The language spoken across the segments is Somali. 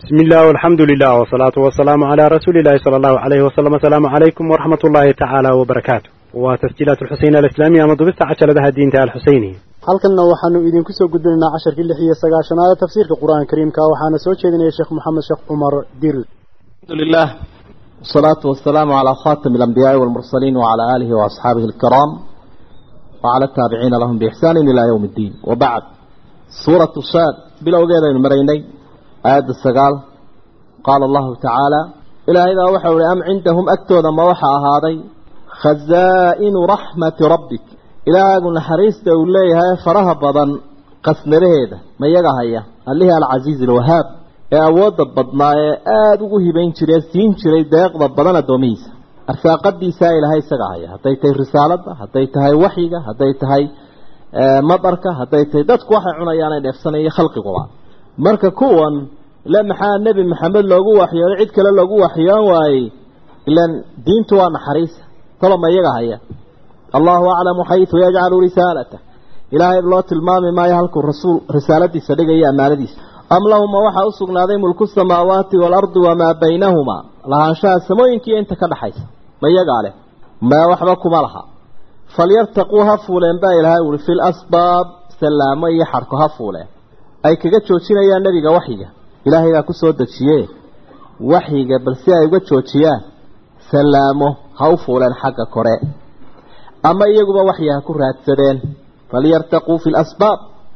بسم الله والحمد لله والصلاة والسلام على رسول الله صلى الله عليه وسلم السلام عليكم ورحمة الله تعالى وبركاته وتسجيلات الحسين الإسلامية مضبطة عشر لها الدين تعالى الحسيني halkanna waxaanu idinku soo gudbinaynaa casharkii lix iyo sagaashanaada tafsiirka qur-aanka kariimka waxaana soo jeedinaya sheekh moxamed sheekh cumar dir الحمد لله والصلاة والسلام على خاتم الأنبياء والمرسلين وعلى آله وأصحابه الكرام وعلى التابعين لهم بإحسان إلى يوم الدين وبعد سورة الصاد بلا وجد المريني آية السقال قال الله تعالى إلى إذا وحوا أم عندهم أكتوذا ما وحى هذا خزائن رحمة ربك إلى أن حريس دوليها فرها بضن قسم هذا ما يقهي اللي هي العزيز الوهاب ee awoodda badnaa ee aada ugu hibayn jiray siin jiray deeqda badan addoomihiisa arsaaqadiisaa ilaahay isaga haya hadday tahay risaaladda hadday tahay waxyiga hadday tahay madarka hadday tahay dadku waxay cunayaan ay dheefsanaya khalqiguba marka kuwan ile maxaa nebi maxamed loogu waxyooday cid kale loogu waxyoon waayey ilan diintu waa naxariisa toloma iyaga haya allahu aclamu xaytu yajcalu risaalata ilaahay loo tilmaami maayo halkuu rasuul risaaladiisa dhigaya ammaanadiisa am lahuma waxaa u sugnaaday mulku samaawaati waalardi wamaa baynahumaa lahaanshaha samooyinkiiyo inta ka dhaxaysa ma iyagaa leh maa waxba kuma laha falyartaquu ha fuuleen baa ilaahay uri fi lasbaab salaamo iyo xadhko ha fuuleen ay kaga joojinayaan nebiga waxyiga ilaahay baa ku soo dejiye waxyiga bal si ay uga joojiyaan salaamo ha u fuuleen xagga kore ama iyaguba waxyi ha ku raadsadeen falyartaquu fi lasbaab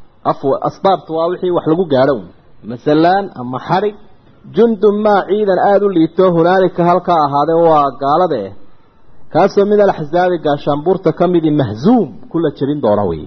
asbaabtu waa wixii wax lagu gaadho masalan ama xarig jundun maa ciidan aada u liito hunaalika halkaa ahaadee waa gaalada eh kaasoo min alaxsaabi gaashaanbuurta ka midi mahzuum kula jebin doona wey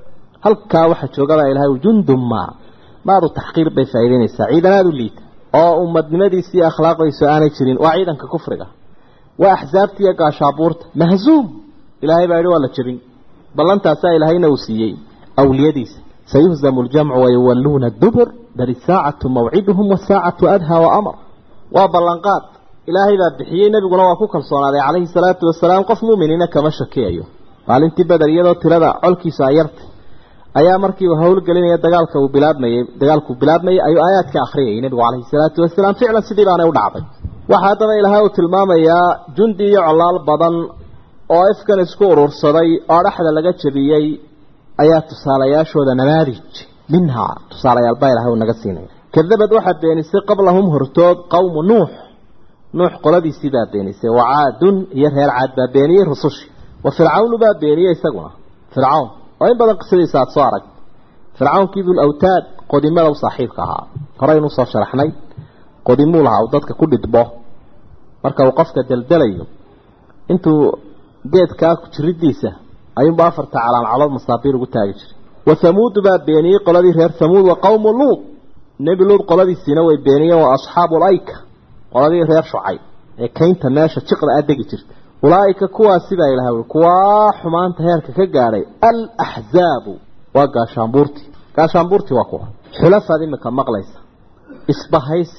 halkaa waxaa joogabaa ilahay jundun maa maadu taxqiir bay faa'idaynaysaa ciidan aada u liita oo ummadnimadiisa iyo akhlaaqdiisu aanay jirin waa ciidanka kufriga waa axsaabta iyo gaashaabuurta mahzuum ilaahay baa yidhi waa la jebin ballantaasaa ilaahayna uu siiyey awliyadiisa سيهزم الجمع ويولون الدبر بل الساعة موعدهم والساعة أدهى وأمر وبلنقات إلهي ذا بحيي نبي قلنا وكوك الصلاة عليه الصلاة والسلام قف مؤمنين كما شكي أيوه قال انت بدر يدو تلدا علكي سايرت أيا مركي وهول قلين يدقالك وبلاد مي دقالك وبلاد مي أيو آيات كأخرية نبي عليه الصلاة والسلام فعلا سيدي بانا ودعبي وحادنا إلهي وتلمام يا جندي علال بدن oo ifkan isku urursaday oo dhaxda laga jabiyay ayaa tusaalayaashooda namaadij minhaa tusaalayaal baa ilahay uu naga siinaya kadabad waxaa beenisay qablahum hortood qowmu nuux nuux qoladiisii baa beenisay wa caadun iyo reer caad baa beeniyey rusushii wa fircawnu baa beeniyey isaguna fircawn oo in badan qisadiisa aada soo arag fircawnkii dul awtaad qodimada u saaxiibka ahaa horeynu usoo sharaxnay qodimuu lahaa uu dadka ku dhidbo marka uu qofka deldelayo intuu geedkaa jiridiisa ayuunba afarta calaancalood masaabiir ugu taagi jiray wa hamuudu baa beeniyey qoladii reer hamuud wa qowmu luud nebi luud qoladiisiina way beeniyeen waa asxaabu layka qoladii reer shucay ee kaynta meesha jiqda a degi jirta ulaaika kuwaasi baa ilahay ui kuwaa xumaanta heerka ka gaadhay alaxzaabu waa gaashaanbuurtii gaashaanbuurtii waa kuwa xulafaad imika maqlaysa isbahaysi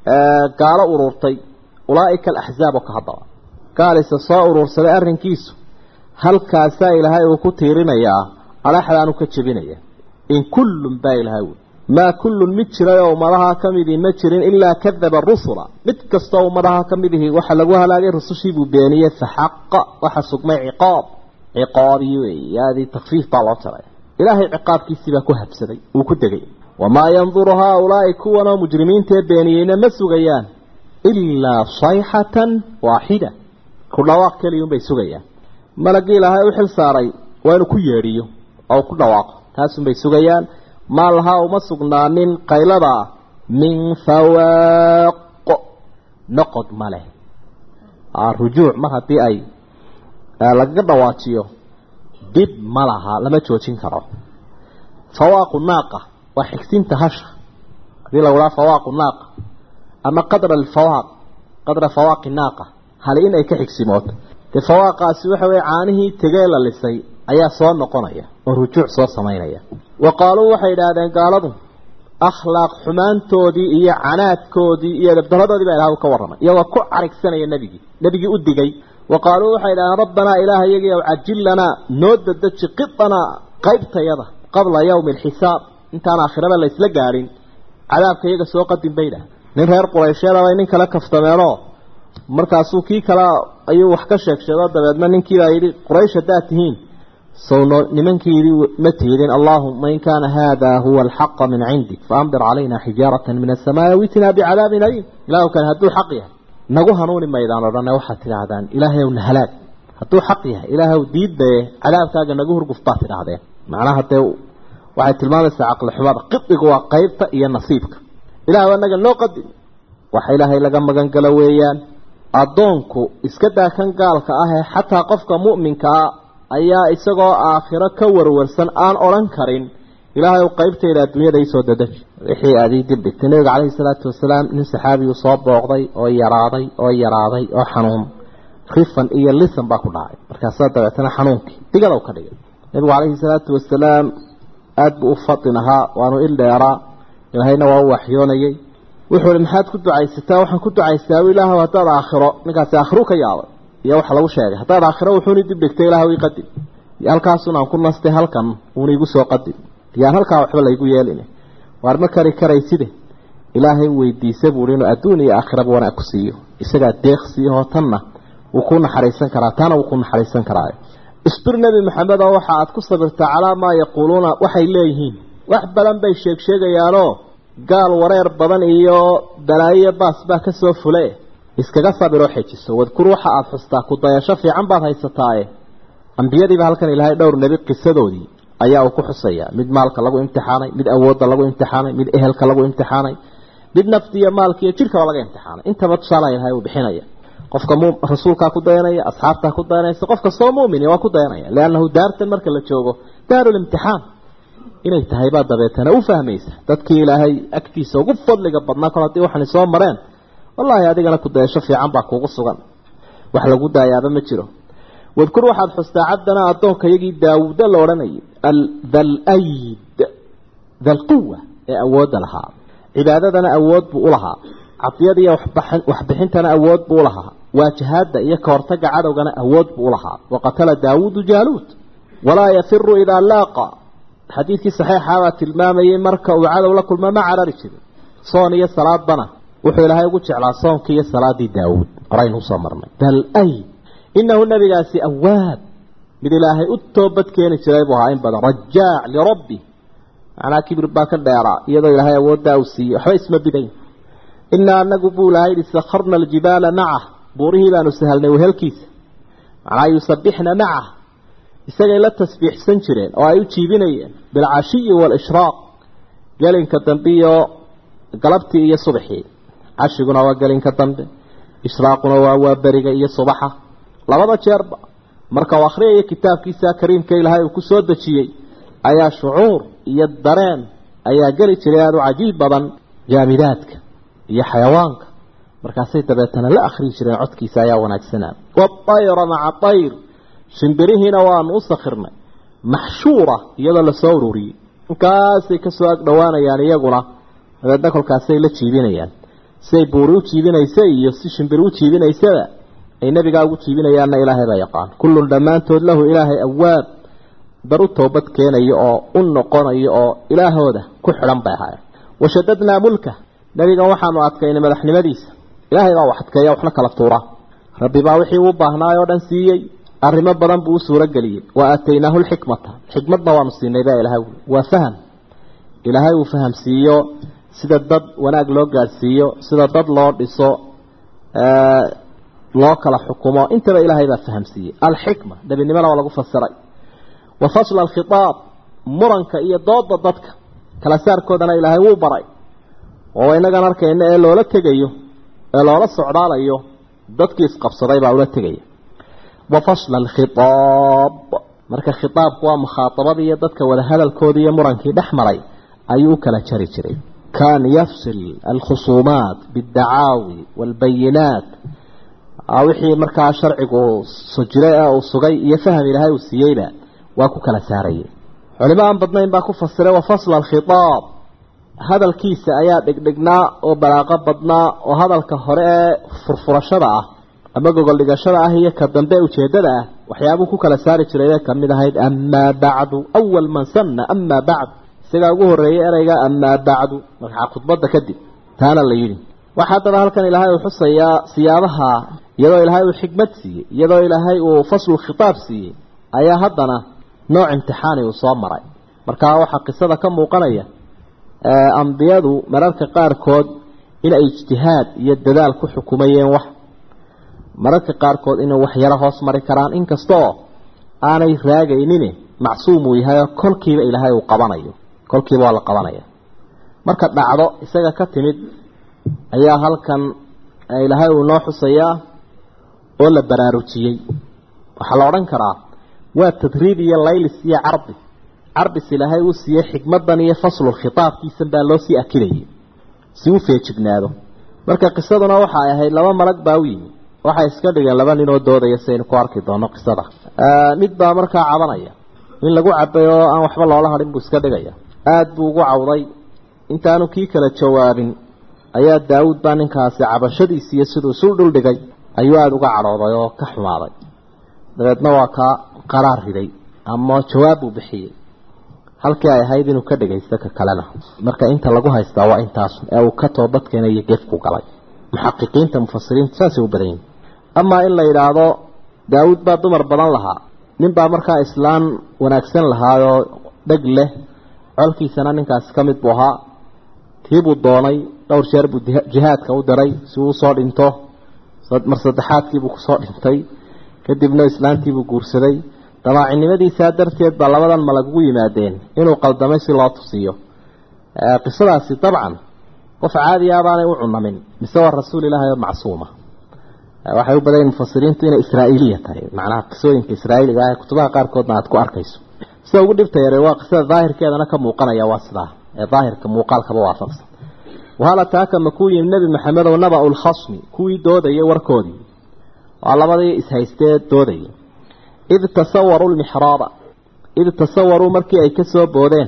gaalo ururtay ulaaika alaxzaab oo ka haddaba gaalisa soo urursaday arrinkiisu halkaasaa ilaahay uu ku tiirinayaa alaxdaanu ka jebinaya in kullun baa ilaahay ui maa kullun mid jiray oo ummadaha ka midii ma jirin ilaa kadaba rusula mid kastoo ummadaha ka mid ihi waxa lagu halaagay rusushiibuu beeniyey faxaqa waxa sugmay ciqaab ciqaabii wey yaadii takfiif baa loo jaray ilaahay ciqaabkiisiibaa ku habsaday uu ku degay wamaa yanduru haaulaa'i kuwanoo mujrimiintaee beeniyeyna ma sugayaan ilaa sayxatan waaxida ku dhawaaq keliyunbay sugayaan malagii ilaahay u xil saaray waa inuu ku yeedhiyo oo ku dhawaaqo taasunbay sugayaan maa lahaa uma sugnaanin qaylada min fawaaqo noqod ma leh rujuuc mar haddii ay lagaga dhawaajiyo dib ma laha lama joojin karo fawaaqu naaqa waa xigsinta hasha hadii lagu dhaha fawaaqu naaqa ama qadra alfawaaq qadra fawaaqi naaqa hali in ay ka xigsimooto dee fawaaqaasi waxa weye caanihii tegee la lisay ayaa soo noqonaya oo rujuuc soo samaynaya wa qaaluu waxay idhaahdeen gaaladu akhlaaq xumaantoodii iyo canaadkoodii iyo dabdaradoodii baa ilaah ka warramay iyagoo ku carigsanaya nebigii nebigii u digay wa qaaluu waxay idhahdeen rabbanaa ilaah iyagii aw cajil lanaa noo dadeji qidanaa qaybtayada qabla yawmi alxisaab intaan aakhiraba la isla gaadhin cadaabka iyaga soo qadin bay idhaah nin reer quraysheeda bay nin kale kaftameenoo markaasuu kii kale ayuu wax ka sheeg sheego dabeedna ninkiibaa yidhi quraysh haddaad tihiin sowno nimankiidii ma tiidin allaahuma in kaana haada huwa alxaqa min cindik faamdir calayna xijaaratan min asamaai witinaa bicadaabin aliim ilaahu kale hadduu xaq yahay nagu hanuuni maydaan odhane waxaad tidhaahdaan ilaahay ow na halaag hadduu xaq yahay ilaahaw diiddaye cadaabkaaga nagu hurguf baad tidhaahdeen macnaha dee waxay tilmaamaysaa caqli xumada qidigu waa qeybta iyo nasiibka ilaahw anaga noo qadim waxa ilaahay laga magan galo weeyaan addoonku iska daa kan gaalka ah ee xataa qofka mu'minka ah ayaa isagoo aakhiro ka warwarsan aan odhan karin ilaahay qaybtayda adduunyada isoo dadaji wixii aad ii dib dhigtay nabiga calayhi salaatu wasalaam nin saxaabiyu soo booqday oo yaraaday oo yaraaday oo xanuun rifan iyo lisan baa ku dhacay markaasaa dabeetana xanuunkii digada u ka dhigay nabigu calayhi salaatu wasalaam aada buu u fadin ahaa waanu il dheeraa ilaahayna waa u waxyoonayay wuxuu ihi maxaad ku ducaysataa waxaan ku ducaystaa ilaahw haddaad aakhiro ninkaasi aakhiru ka yaabay iyo waxa lagu sheegay haddaad aakhiro wuxuuni dib dhigtay ilaahw ii qadim iyo halkaasun aan ku nastay halkan uuna igu soo qadim yaan halkaa waxba laygu yeelin waar ma kari karayside ilaahay weydiisa buui inuu adduun iyo aakhiraba wanaag ku siiyo isagaa deeq siiyahoo tanna wuu ku naxariisan karaa taana wuu ku naxariisan karaayo isbir nebi maxamed oo waxa aad ku sabirtaa calaa maa yaquuluuna waxay leeyihiin wax badan bay sheeg sheegayaanoo gaal wareer badan iyo balaayo baas baa ka soo fule iskaga sabiroo xejiso wadkur waxa aada xustaa ku dayasho fiican baad haysataaye ambiyadiiba halkan ilaahay dhowr nebi qisadoodii ayaa uu ku xusaya mid maalka lagu imtixaanay mid awoodda lagu imtixaanay mid ehelka lagu imtixaanay mid naftiiyo maalka iyo jidhkaba laga imtixaanay intaba tusaala ilahay uu bixinaya qofka mu rasuulkaa ku dayanaya asxaabtaa ku dayanaysa qof kastoo mu'min waa ku dayanaya liannahu daartan marka la joogo daarulimtixaan inay tahay baa dabeetana u fahmaysa dadkii ilaahay agtiisa ugu fadliga badnaa kol haddii waxani soo mareen wallaahi adigana ku dayasho fiican baa kuugu sugan wax lagu daayaaba ma jiro wadkur waxaad xustaa cabdana addoonka iyagii daawuuda la odhanayay dal-ayd dalquwa ee awoodda lahaa cibaadadana awood buu u lahaa cadiyada iyo waxbixintana awood buu ulahaa waajahaada iyo kahortaga cadowgana awood buu ulahaa waqatala daawuudu jaaluud walaa yafiru idaa laaqa xadiidkii saxiixabaa tilmaamayay marka uu cadow la kulma ma carari jirin soon iyo salaadbana wuxuu ilaahay ugu jeclaa soonkii iyo salaadii daawuud horaynu usoo marnay dal-ayd inahu nabigaasi awaab mid ilaahay u toobad keeni jiray buu ahaa in badan rajaac lirabbi macnaa kibir baa ka dheeraa iyadoo ilaahay awooddaa uu siiyey waxba isma bidayn inaa anagu buu ilahay ihi sakharna aljibaala macah buurihii baanu sahalnay wehelkiisa macnaa yusabixna macah isagay la tasbiixsan jireen oo ay u jiibinayeen bilcashiyi waalishraaq gelinka dambe iyo galabtii iyo subaxii cashiguna waa gelinka dambe ishraaquna waa waa beriga iyo subaxa labada jeerba marka uu akhriyayo kitaabkiisa kariimka ilaahay uu ku soo dejiyey ayaa shucuur iyo dareen ayaa geli jiray aada u cajiib badan jaamidaadka iyo xayawaanka markaasay dabeetana la akhriyi jireen codkiisa ayaa wanaagsanaa waayra maca ayr shimbirihiina waanu u sakhirnay maxshuura iyadoo lasoo ururiyey markaasay kasoo ag dhowaanayaan iyaguna dabeedna kolkaasay la jiibinayaan siay buuri u jiibinaysa iyo si shimbiri u jiibinaysaba ay nebigaa ugu jiibinayaanna ilaahay baa yaqaan kullun dhammaantood lahu ilaahay awaab dar u toobad keenayo oo u noqonayo oo ilaahooda ku xidhan bay ahaayeen washadadnaa mulka nebigan waxaanu adkaynay madaxnimadiisa ilaahay baa wax adkeeya waxna kala tuura rabbi baa wixii uu baahnaay oo dhan siiyey arrimo badan buu u suuro geliyey wa aataynaahu lxikmata xikmadna waanu siinay baa ilahay waa faham ilaahay uu fahamsiiyo sida dad wanaag loo gaadhsiiyo sida dad loo dhiso loo kala xukumo intaba ilaahay baa fahamsiiyey alxikma nebinimona waa lagu fasiray wa fasla alkhitaab muranka iyo dooda dadka kala saarkoodana ilaahay wuu baray oo inagan arkayna ee loola tegayo ee loola socdaalayo dadkii isqabsaday baa ula tegaya wa fasla alkhitaab marka khitaabku waa mukhaatabadii iyo dadka wada hadalkoodi iyo murankii dhex maray ayuu u kala jari jiray kan yafsil alkhusuumaat biاddacaawi wاlbayinaat wixii markaa sharcigu sujiray ee uu sugay iyo faham ilaahay uu siiyeyba waa ku kala saarayay culimo aan badnayn baa ku fasiray wa fasla alkhitaab hadalkiisa ayaa dhigdhignaa oo balaaqo badnaa oo hadalka hore ee furfurashada ah ama gogol dhigashada ah iyo ka dambe ujeedada ah waxyaabuu ku kala saari jiray ee kamid ahayd amaa bacdu awal man sanna amaa bacd isagaa ugu horeeyay ereyga amaa bacdu markaa khudbadda kadib taana la yidhi waxaa haddaba halkan ilaahay uu xusayaa siyaabaha iyadoo ilaahay uu xikmad siiyey iyadoo ilaahay uu faslu khitaab siiyey ayaa haddana nooc imtixaani uu soo maray markaa waxaa qisada ka muuqanaya ambiyadu mararka qaarkood inay ijtihaad iyo dadaal ku xukumayeen wax mararka qaarkood inay wax yaro hoos mari karaan inkastaoo aanay raagaynin macsuum uu yahay oo kolkiiba ilaahay uu qabanayo kolkiiba waa la qabanaya marka dhacdo isaga ka timid ayaa halkan ilaahay uu noo xusayaa oo la baraarujiyey waxaa la odhan karaa waa tadriib iyo laylis iyo cardi carbis ilaahay uu siiyey xikmadan iyo faslul khitaabkiisan baa loo sii akidayay si u feejignaado marka qisaduna waxay ahayd laba malag baa u yimi waxay iska dhigeen laba nin oo doodaya saynu ku arki doono qisada mid baa markaa cabanaya in lagu cabay oo aan waxba loola hadhin buu iska dhigaya aada buu ugu cawday intaanu kii kala jawaabin ayaa daawuud baa ninkaasi cabashadiisi iyo siduu isu dhuldhigay ayuu aada uga cadhooday oo ka xumaaday dabeedna waa kaa qaraar riday ama jawaab buu bixiyey halkii ay ahayd inuu ka dhagaysto ka kalena marka inta lagu haystaa waa intaas ee uu ka toobadkeenayo gefku galay muxaqiqiinta mufasiriinta saasay u badan yihin amaa in la yidhaahdo daawuud baa dumar badan lahaa nin baa markaa islaan wanaagsan lahaayoo dheg leh colkiisana ninkaasi ka mid buu ahaa tiibuu doonay dhowr jeer buu jihaadka u diray si uu usoo dhinto mar saddexaadkiibuu kusoo dhintay kadibna islaantiibuu guursaday damaacinimadiisaa darteed baa labadan malag ugu yimaadeen inuu qaldamay si loo tusiyo qisadaasi dabcan qof caadiya baanay u cunamin mise waa rasuul ilaahay oo macsuuma waxay u badayn mufasiriintu inay israa'iiliya tahay macnaha qisooyinka israa'iiliga ah kutubaha qaarkoodna aad ku arkayso sida ugu dhibta yare waa qisada daahirkeedana ka muuqanaya waa sidaa ee daahirka muuqaalkaba waafaqsan wahala taaka makuu yimi nebi maxamedow naba-u lkhasmi kuwii doodayay warkoodii waa labadii ishaystee doodayay id tasawaruu lmixraaba id tasawaruu markii ay ka soo boodeen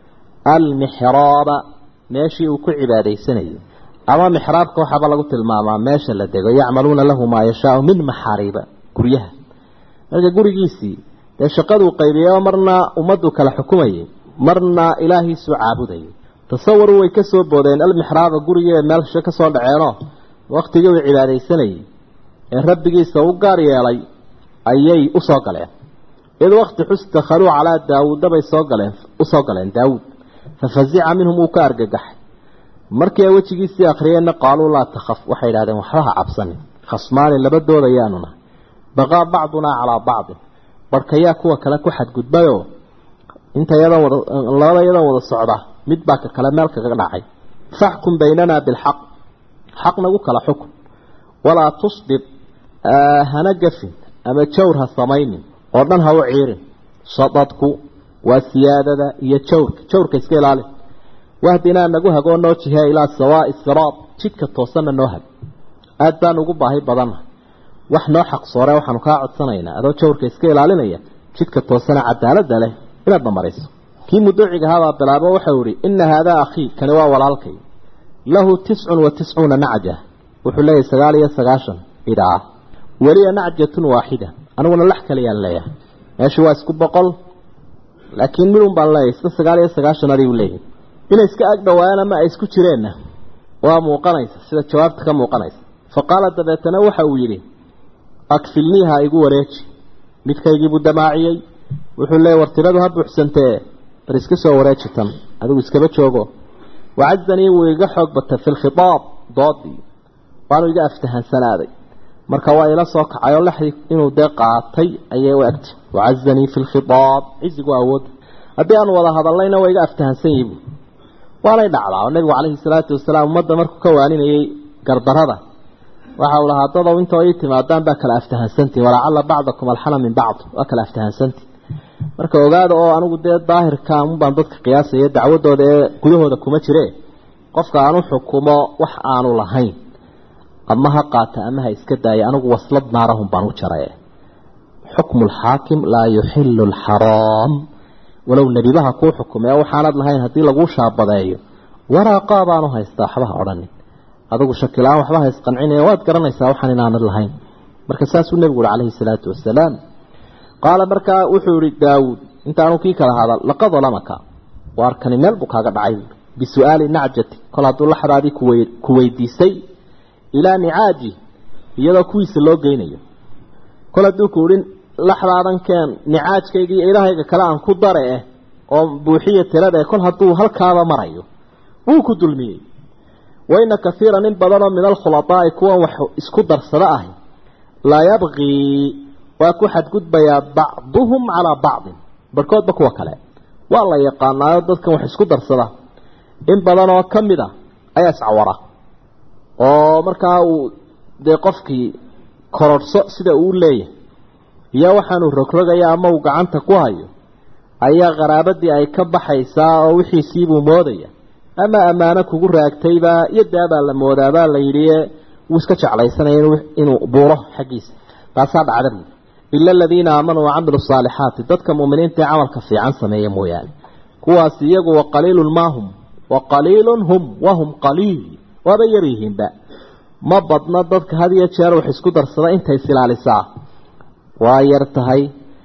almixraaba meeshii uu ku cibaadaysanayay ama mixraabka waxaaba lagu tilmaamaa meesha la dego yacmaluuna lahu maa yashaau min maxaariiba guryaha marka gurigiisii dee shaqaduu qaybiyay marna ummaddu kala xukumayay marna ilaahiisuu caabudayay tasawaruu way ka soo boodeen almixraaba gurigee meelsha ka soo dhaceenoo waktigii uu cibaadaysanayay ee rabbigiisa u gaar yeelay ayay u soo galeen id wakti xus dakhaluu calaa daawuuda bay soo galeen usoo galeen daawuud fafazica minhum uu ka argagaxay markii ay wejigiisii akhriyeenna qaaluu laa takhaf waxay idhahdeen waxba ha cabsanin khasmaani laba doodayaanu nahay baqaa bacdunaa calaa bacdin barhkayaa kuwa kale ku xadgudbayoo inta yadan wada labada yadan wada socda mid baa ka kale meel kaga dhacay faxkum baynanaa bilxaq xaq nagu kala xukun walaa tusdib hana gafin ama jawr ha samaynin oo dhan ha u ciirin sadadku waa siyaadada iyo jawrka jawrka iska ilaali wahdinaa nagu hagoo noo jihe ilaa sawaai siraad jidka toosanna noo hag aad baan ugu baahi badanna wax noo xaqsoore waxaanu kaa codsanaynaa adoo jawrka iska ilaalinaya jidka toosana cadaalada leh inaad namariso kii muduuciga ahaabaa bilaabo waxau ihi ina haadaa akhii kani waa walaalkay lahu tiscun wa tiscuuna nacja wuxuu leeyahay sagaal iyo sagaashan idhaa weliya nacjatun waaxida aniguna lax kaleyaan leeyahay meeshu waa isku boqol laakiin midun baan leeyahay sida sagaal iyo sagaashan adigu leeyahay inay iska ag dhawaayaan ama ay isku jireenna waa muuqanaysa sida jawaabta ka muuqanaysa fa qaala dabeetana waxa uu yidhi akfilniiha igu wareeji midkaygiibuu damaaciyey wuxuu leeyay war tiradu ha buuxsantee bar iska soo wareeji tan adigu iskaba joogo wacazanii wuu iga xoog batay fi lkhitaab doodii waanu iga aftahansanaaday marka waa ila soo kacay oo laxdii inuu dee qaatay ayay u egtay wacazanii fi lkhitaab cizigu awoodda haddii aan wada hadallayna waa iga aftahansan yihi waanay dhacdaa oo nebigu calayhi salaatu wasalaam ummadda markuu ka waaninayay gardarada waxa uu lahaa dadow intoo ii timaadaan baa kala aftahansantii walacalla bacdakum alxana min bacd waa kala aftahansantii marka ogaada oo anigu dee daahirka unbaan dadka qiyaasaya dacwadooda ee gudahooda kuma jire qofka aanu xukumo wax aanu lahayn ama ha qaata ama ha iska daaya anigu waslad naarahum baan u jaray xukmu lxaakim laa yuxilu lxaraam walow nebibaha kuu xukumee waxaanad lahayn haddii laguu shaabadeeyo waraaqaa baanu haystaa waxbaha odhanin adigu shakila-aan waxba ha isqancinaya waad garanaysaa waxaan inaanad lahayn marka saasuu nebigu uhi calayhi salaatu wasalaam qaala markaa wuxuu ihi daawuud intaanu kii kala hadal laqad dalamaka waarkani meel buu kaaga dhacay buui bisu'aali nacjati kol hadduu laxdaadii ku weydiisay ilaa nicaaji iyadoo kuwiisa loo geynayo kol hadduu ku idhin laxdaadan keen nicaajkayga iyo ilahayga kale aan ku dare eh oo buuxiya tirada kol hadduu halkaaba marayo wuu ku dulmiyey waina kaiiran in badanoo min alkhuladaai kuwan wax isku darsada ahi laa yabqii waa ku xadgudbayaa bacduhum calaa bacdin barhkoodba kuwa kale waa la yaqaanaayo dadkan wax isku darsada in badanoo ka mid a ayaa iscawara oo markaa uu dee qofkii kororhso sida uu leeyahay iyo waxaanuu rogrogaya ama uu gacanta ku hayo ayaa qaraabadii ay ka baxaysaa oo wixiisiibuu moodaya ama ammaano kugu raagtaybaa iyo daabaa la moodaabaa la yidhi wuu iska jeclaysanaya inuu buuro xaggiisa taasaa dhacda buui ila aladiina aamanuu wacamilu saalixaati dadka mu'miniinta ee camalka fiican sameeya mooyaane kuwaas iyagu wa qaliilun maahum wa qaliilun hum wahum qaliil waaba yar yihiinba ma badna dadka had iyo jeer wax isku darsada intay isilaalisaa waa yar tahay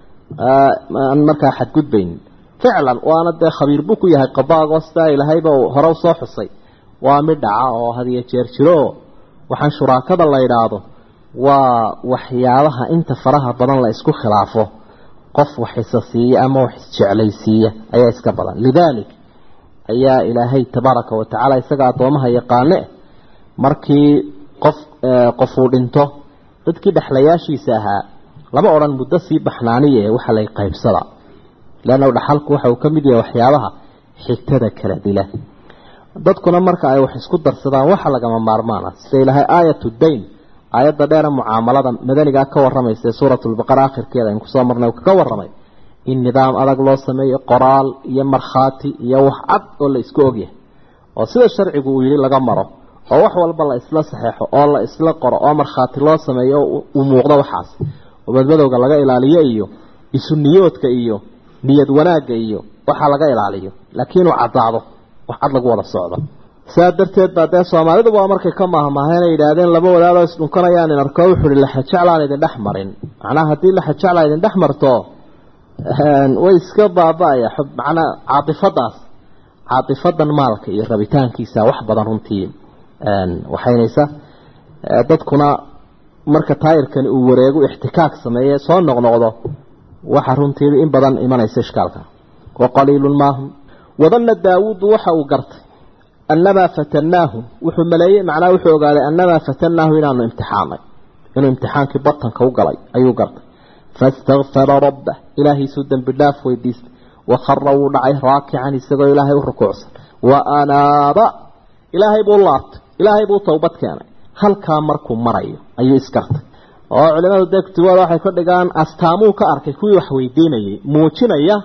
aan markaa xadgudbaynin ficlan waana dee khabiir buu ku yahay qadaago sidaa ilahayba hore u soo xusay waa mid dhaca oo had iyo jeer jiro waxaan shuraakada la idhaahdo waa waxyaabaha inta faraha badan la isku khilaafo qof wax isa siiya ama wax isjeclaysiiya ayaa iska badan lidaalik ayaa ilaahay tabaaraka wa tacaala isaga addoomaha yaqaane markii qof qofuu dhinto dadkii dhexlayaashiisa ahaa lama odhan muddo sii baxnaaniye waxa lay qaybsada leanna dhaxalku waxa uu ka mid yahay waxyaabaha xigtada kala dila dadkuna marka ay wax isku darsadaan waxa lagama maarmaana sida ilaahay aayatu dayn aayadda dheera mucaamalada madanigaa ka waramaysa ee suuratulbaqara akhirkeeda aynu kusoo marnay uu kaga warramay in nidaam adag loo sameeyo qoraal iyo markhaati iyo wax cad oo la isku ogyahay oo sida sharcigu uu yidhi laga maro oo wax walba la isla saxeexo oo la isla qoro oo markhaati loo sameeyo uu muuqdo waxaas oo badmadowga laga ilaaliyo iyo isu niyoodka iyo niyad wanaagga iyo waxaa laga ilaaliyo laakiin uu caddaado wax cad lagu wada socdo saa darteed baa dee soomaalidu waa markay ka maahmaaheen ay yidhaahdeen laba wadaadoo isdhunkanayaan in arko wuxuu ihi laxajeclaan idin dhex marin macnaha haddii laxajecla idin dhex marto way iska baaba-aya macnaa caatifadaas caatifadan maalka iyo rabitaankiisa wax badan runtii waxaynaysa dadkuna marka taayirkani uu wareego ixtikaak sameeye soo noqnoqdo waxa runtii in badan imanaysa ishkaalka wa qaliilun maahum wadanna daawuudu waxa uu gartay annamaa fatanaahu wuxuu maleeyey macnaha wuxuu ogaaday annamaa fatanaahu inaanu imtixaanay inuu imtixaankii batanka u galay ayuu gartay faistakfara rabbah ilaahiisuu dembi dhaaf weydiistay wakhara wuu dhacay raakican isagoo ilaahay u rukuucsan wa anaaba ilaahay buu laabtay ilaahay buu towbad keenay halkaa markuu marayo ayuu iskartay oo culimadu dee kutubada waxay ka dhigaan astaamuu ka arkay kuwii wax weydiinayay muujinaya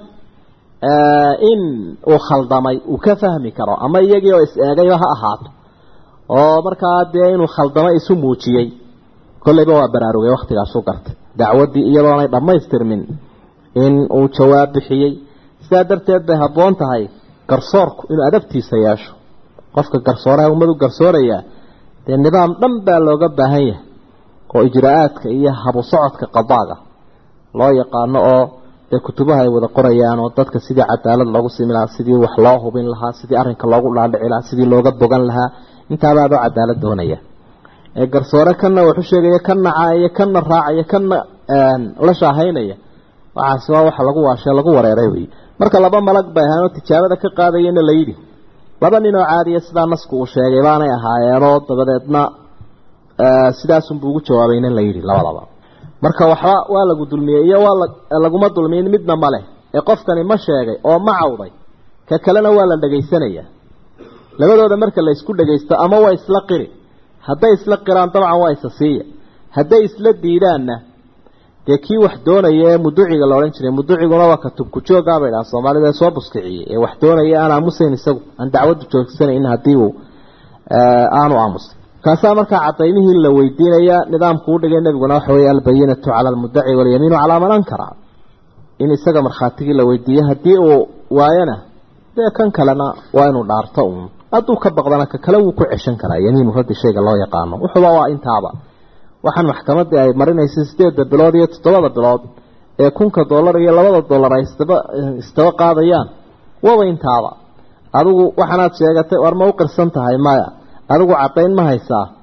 in uu khaldamay uu ka fahmi karo ama iyagii oo is-eegayba ha ahaato oo markaa dee inuu khaldamay isu muujiyey kolleyba waa baraarugay waktigaasu gartay dacwaddii iyadoonay dhammaystirmin in uu jawaab bixiyey sidaa darteed bay habboon tahay garsoorku inuu adabtiisa yeesho qofka garsooraha ummadu garsoorayaa dee nidaam dhan baa looga baahan yahay oo ijraa-aadka iyo habu socodka qadaaga loo yaqaano oo dee kutubaha ay wada qorayaan oo dadka sidii cadaalad loogu simi lahaa sidii wax loo hubin lahaa sidii arrinka loogu dhaadhici lahaa sidii looga bogan lahaa intaabaadoo cadaalad doonaya ee garsoore kana waxu sheegaya kana caaya kana raacaya kana la shaahaynaya waxaasi waa waxa lagu waashe lagu wareeray wey marka laba malag bay ahayn oo tijaabada ka qaadayana la yidhi laba nin oo caadiya sidaa nasku uu sheegay baanay ahaayeenoo dabadeedna sidaasunbuu ugu jawaabayna la yidhi labadaba marka waxba waa lagu dulmiyey iyo waa laguma dulmiyin midna ma leh ee qofkani ma sheegay oo ma cawday ka kalena waa la dhagaysanayaa labadooda marka la isku dhagaysto ama waa isla qiri hadday isla qiraan dabcan waa isa siiya hadday isla diidaanna dee kii wax doonaya ee muduciga la odhan jiray muduciguna waa ka tubku joogaa bay dhaha soomaalida soo buskiciyey ee wax doonaya aan aamusayn isagu aan dacwaddu joogsanayn haddii uu aanu aamusay kaasaa markaa cadaymihii la weydiinaya nidaamku u dhigay nebiguna waxa weeye albayinatu cala almudaci walyamiinu calaa man ankara in isaga markhaatigii la weydiiyo haddii uu waayana dee kan kalena waa inuu dhaarto uun hadduu ka baqdana ka kale wuu ku ceshan karaa yamiinu raddi shayga loo yaqaano wuxuuba waa intaaba waxaan maxkamadii ay marinaysay sideedda bilood iyo toddobada bilood ee kunka dollar iyo labada dollar ay isdaba isdaba qaadayaan waba intaaba adigu waxaanaad sheegatay war ma u qirsan tahay maya adigu caddayn ma haysaa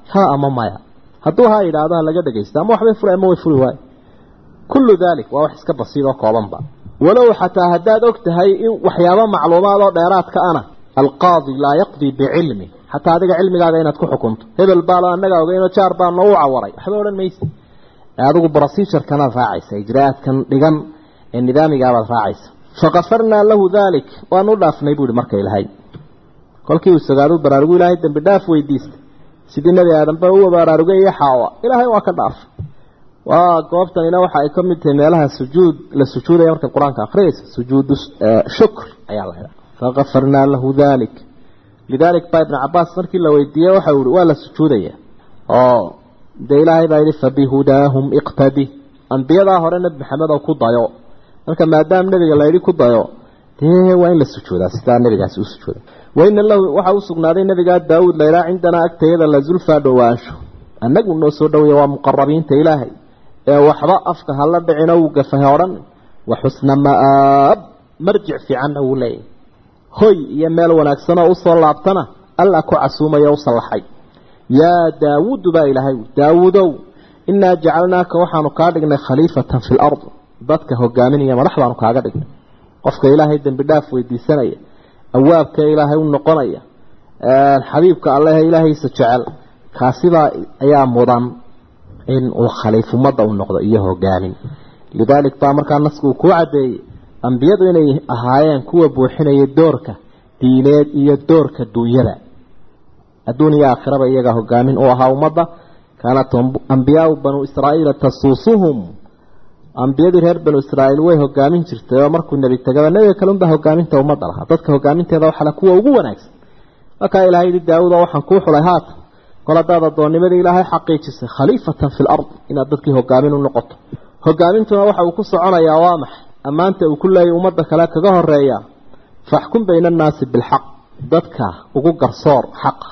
ha ama maya hadduu haa yidhaahdo ha laga dhagaysta ama waxbay furi ama way furi waayo kullu dalik waa wax iska basiid oo koobanba walow xataa haddaad og tahay in waxyaabo macluumaad oo dheeraadka ana alqaadi laa yaqdii bicilmi xataa adiga cilmigaaga inaad ku xukunto hebel baalo annaga ogeyno jaar baa noo cawaray waxba odhan maysa adigu procedurkanaad raacaysa ijraa'aadkan dhigan ee nidaamigaabaad raacaysa fakafarnaa lahu dalik waanu u dhaafnay buuhi marka ilahay kolkii uu sagaadu baraarugu ilaahay dambi dhaaf weydiistay sidii nebi aadamba u baraarugay iyo xaawa ilaahay waa ka dhaaf waa goobtanina waxa ay ka mid tahay meelaha sujuud la sujuudaya marka qur-aanka akhriyaysa sujuudu shukr ayaa la yidhaha fakafarnaa lahu dalik lidalik baa ibnu cabaas markii la weydiiyey waxa uu yihi waa la sujuudaya oo dee ilaahay baa yidhi fabihudaahum iqtadi ambiyadaa hore nebi maxamed oo ku dayo marka maadaama nebiga la yidhi ku dayo dee waa in la sujuudaa sidaa nebigaasi u sujuuda waina lahu waxa u sugnaaday nebigaa daawuud laydhaa cindanaa agtayada la zulfaa dhowaansho annagu noo soo dhaweeya waa muqarabiinta ilaahay ee waxba afka hala dhicino wuu gafahe odhan wa xusna ma'aab marjic fiicanna wuu leeyahy hoy iyo meel wanaagsanoo usoo laabtana alla ku casuumaya u sallaxay yaa daawuudu baa ilaahay daawuudow innaa jacalnaaka waxaanu kaa dhignay khaliifatan fi lard dadka hogaaminaya madax baanu kaaga dhignay qofka ilaahay dembi dhaaf weydiisanaya awaabka ilaahay u noqonaya xabiibka alleh ilaahaysa jecel kaasibaa ayaa mudan in uu khaliif ummadda u noqdo iyo hogaamin lidaalik baa markaa nasku uu kuu caddeeyey ambiyadu inay ahaayeen kuwa buuxinaya doorka diineed iyo doorka duunyada adduun iyo aakhiraba iyaga hogaamin u ahaa ummadda kaanat ambiyaau banuu israa'iila tasuusuhum ambiyadii reer banu israa'iil way hogaamin jirtay oo markuu nebi tegaba nebiga kale unbaa hogaaminta ummadda lahaa dadka hogaaminteeda waxaa kuwa ugu wanaagsan markaa ilahay yidhi daawud oo waxaan kuu xulay haatan kol haddaad addoonnimadii ilaahay xaqiijisay khaliifatan fi lard inaad dadkii hogaamin u noqoto hogaamintuna waxa uu ku soconayaa waa maxay ammaanta uu ku leeyay ummadda kale kaga horeeya faxkum bayna annaasi bilxaq dadka ugu garsoor xaqa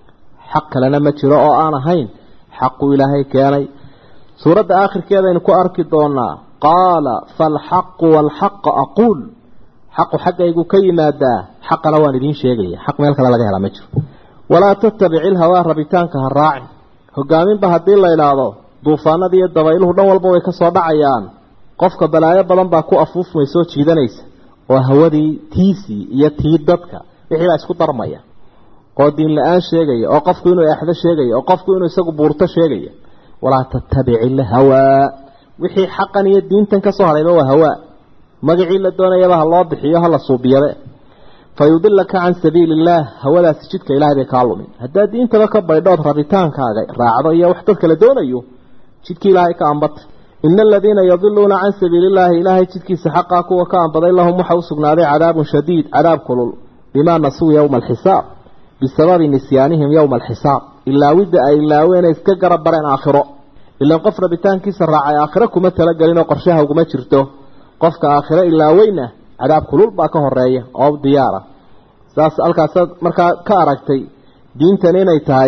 xaq kalena ma jiro oo aan ahayn xaqu ilaahay keenay suuradda aakhirkeedaynu ku arki doonaa qaala faalxaqu waalxaqa aquul xaqu xaggaygu ka yimaadaa xaqana waan idiin sheegaya xaq meel kale laga helaa ma jiro walaa tattabici ilhawaa rabitaanka ha raacin hogaaminba haddii la idhaahdo duufaanadii iyo dabayluhu dhan walba way ka soo dhacayaan qofka balaayo badan baa ku afuufmay soo jiidanaysa oo hawadii tiisii iyo tii dadka wixii baa isku darmaya oo diin la-aan sheegaya oo qofku inuu exdo sheegaya oo qofku inuu isagu buurto sheegaya walaa tattabici ilhawaa wixii xaqan iyo diintan ka soo hadhayba waa hawaa magacii la doonayaba ha loo bixiyo ha la suubiyabe fa yudilaka can sabiili illaah hawadaasi jidka ilahay bay kaa lumin haddaad diintaba ka baydhood rabitaankaaga raacdo iyo wax dad kala doonayo jidkii ilaahay ka ambata ina aladiina yadiluuna can sabiili illaahi ilaahay jidkiisa xaqaa kuwa ka ambaday lahum waxa u sugnaaday cadaabun shadiid cadaab kulul bimaa nasuu yowma alxisaab bisababi nisyaanihim yowma alxisaab ilaawidda ay ilaaween iska garab bareen aakhiro ilaan qof rabitaankiisa raacay aakhiro kuma talagelin oo qorshaha uguma jirto qofka aakhiro ilaaweyna cadaab kulul baa ka horeeya oo diyaara saas halkaasaad markaa ka aragtay diintan inay tahay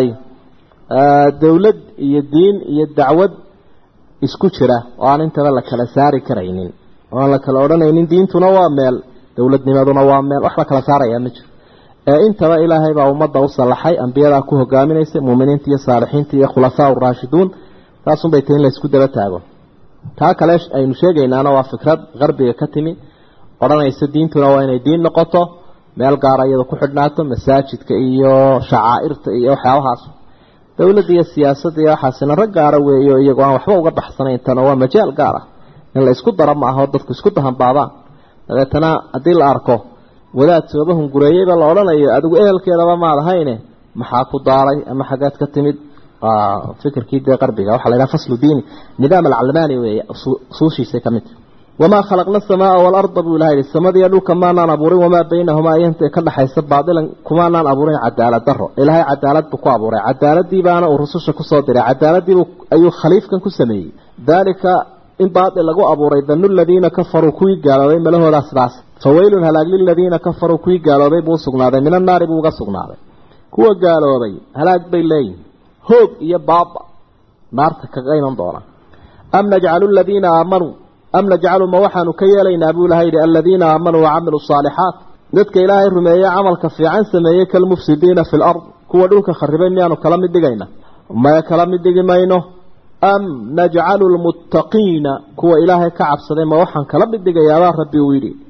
dowlad iyo diin iyo dacwad isku jira oo aan intaba la kala saari karaynin oo aan la kala odhanaynin diintuna waa meel dowladnimaduna waa meel wax la kala saarayaa ma jiro ee intaba ilaahay baa ummadda u sallaxay ambiyadaa ku hogaaminaysay muuminiinta iyo saalixiinta iyo khulafaa uraashiduun taasunbay tahi in la isku daba taago taa kale aynu sheegaynaana waa fikrad qarbiga ka timi odhanaysa diintuna waa inay diin noqoto meel gaara iyada ku xidhnaato masaajidka iyo shacaa'irta iyo waxyaabahaas dowladda iyo siyaasadda iyo waxaasina rag gaara weeyo iyagoo aan waxba uga baxsanayn tana waa majaal gaar ah in la isku daro ma aha oo dadku isku dahanbaabaan dabeetana haddii la arko wadaad sooba hungureeyeyba la odhanayo adigu ehelkeedaba maad ahayne maxaa ku daaray ama xaggaad ka timid fikirkii dee qarbiga waxaa la yidhaha faslu diini nidaam alcalmaani weeye usuushiisay ka mid wamaa khalaqna asamaaa waalarda buu ilaha yihi samadiiyo dhulka maanaan abuurin wamaa baynahumaa iyanta ka dhaxaysa baadilan kumaanaan abuurin cadaalad daro ilaahay cadaalad buu ku abuuray cadaaladii baana uu rususha kusoo diray cadaaladiibu ayuu khaliifkan ku sameeyey daalika in baatil lagu abuuray danu ladiina kafaruu kuwii gaaloobay malahoodaa sidaas fawaylun halaag liladiina kafaruu kuwii gaaloobay buu usugnaaday min annaari buu uga sugnaaday kuwa gaaloobay halaag bay leeyihin hoog iyo baaba naarta kaga iman doona am najcalu aladiina aamanuu am najcalu ma waxaanu ka yeelaynaa buu ilaha yidhi aladiina aamanuu wacamiluu saalixaat dadka ilaahay rumeeye camalka fiican sameeyey kalmufsidiina fi lard kuwa dhulka kharibay miyaanu kala mid dhigayna maya kala mid dhigi mayno am najcalu lmuttaqiina kuwa ilaahay ka cabsaday ma waxaan kala mid dhigayaabaa rabbi uu yidhi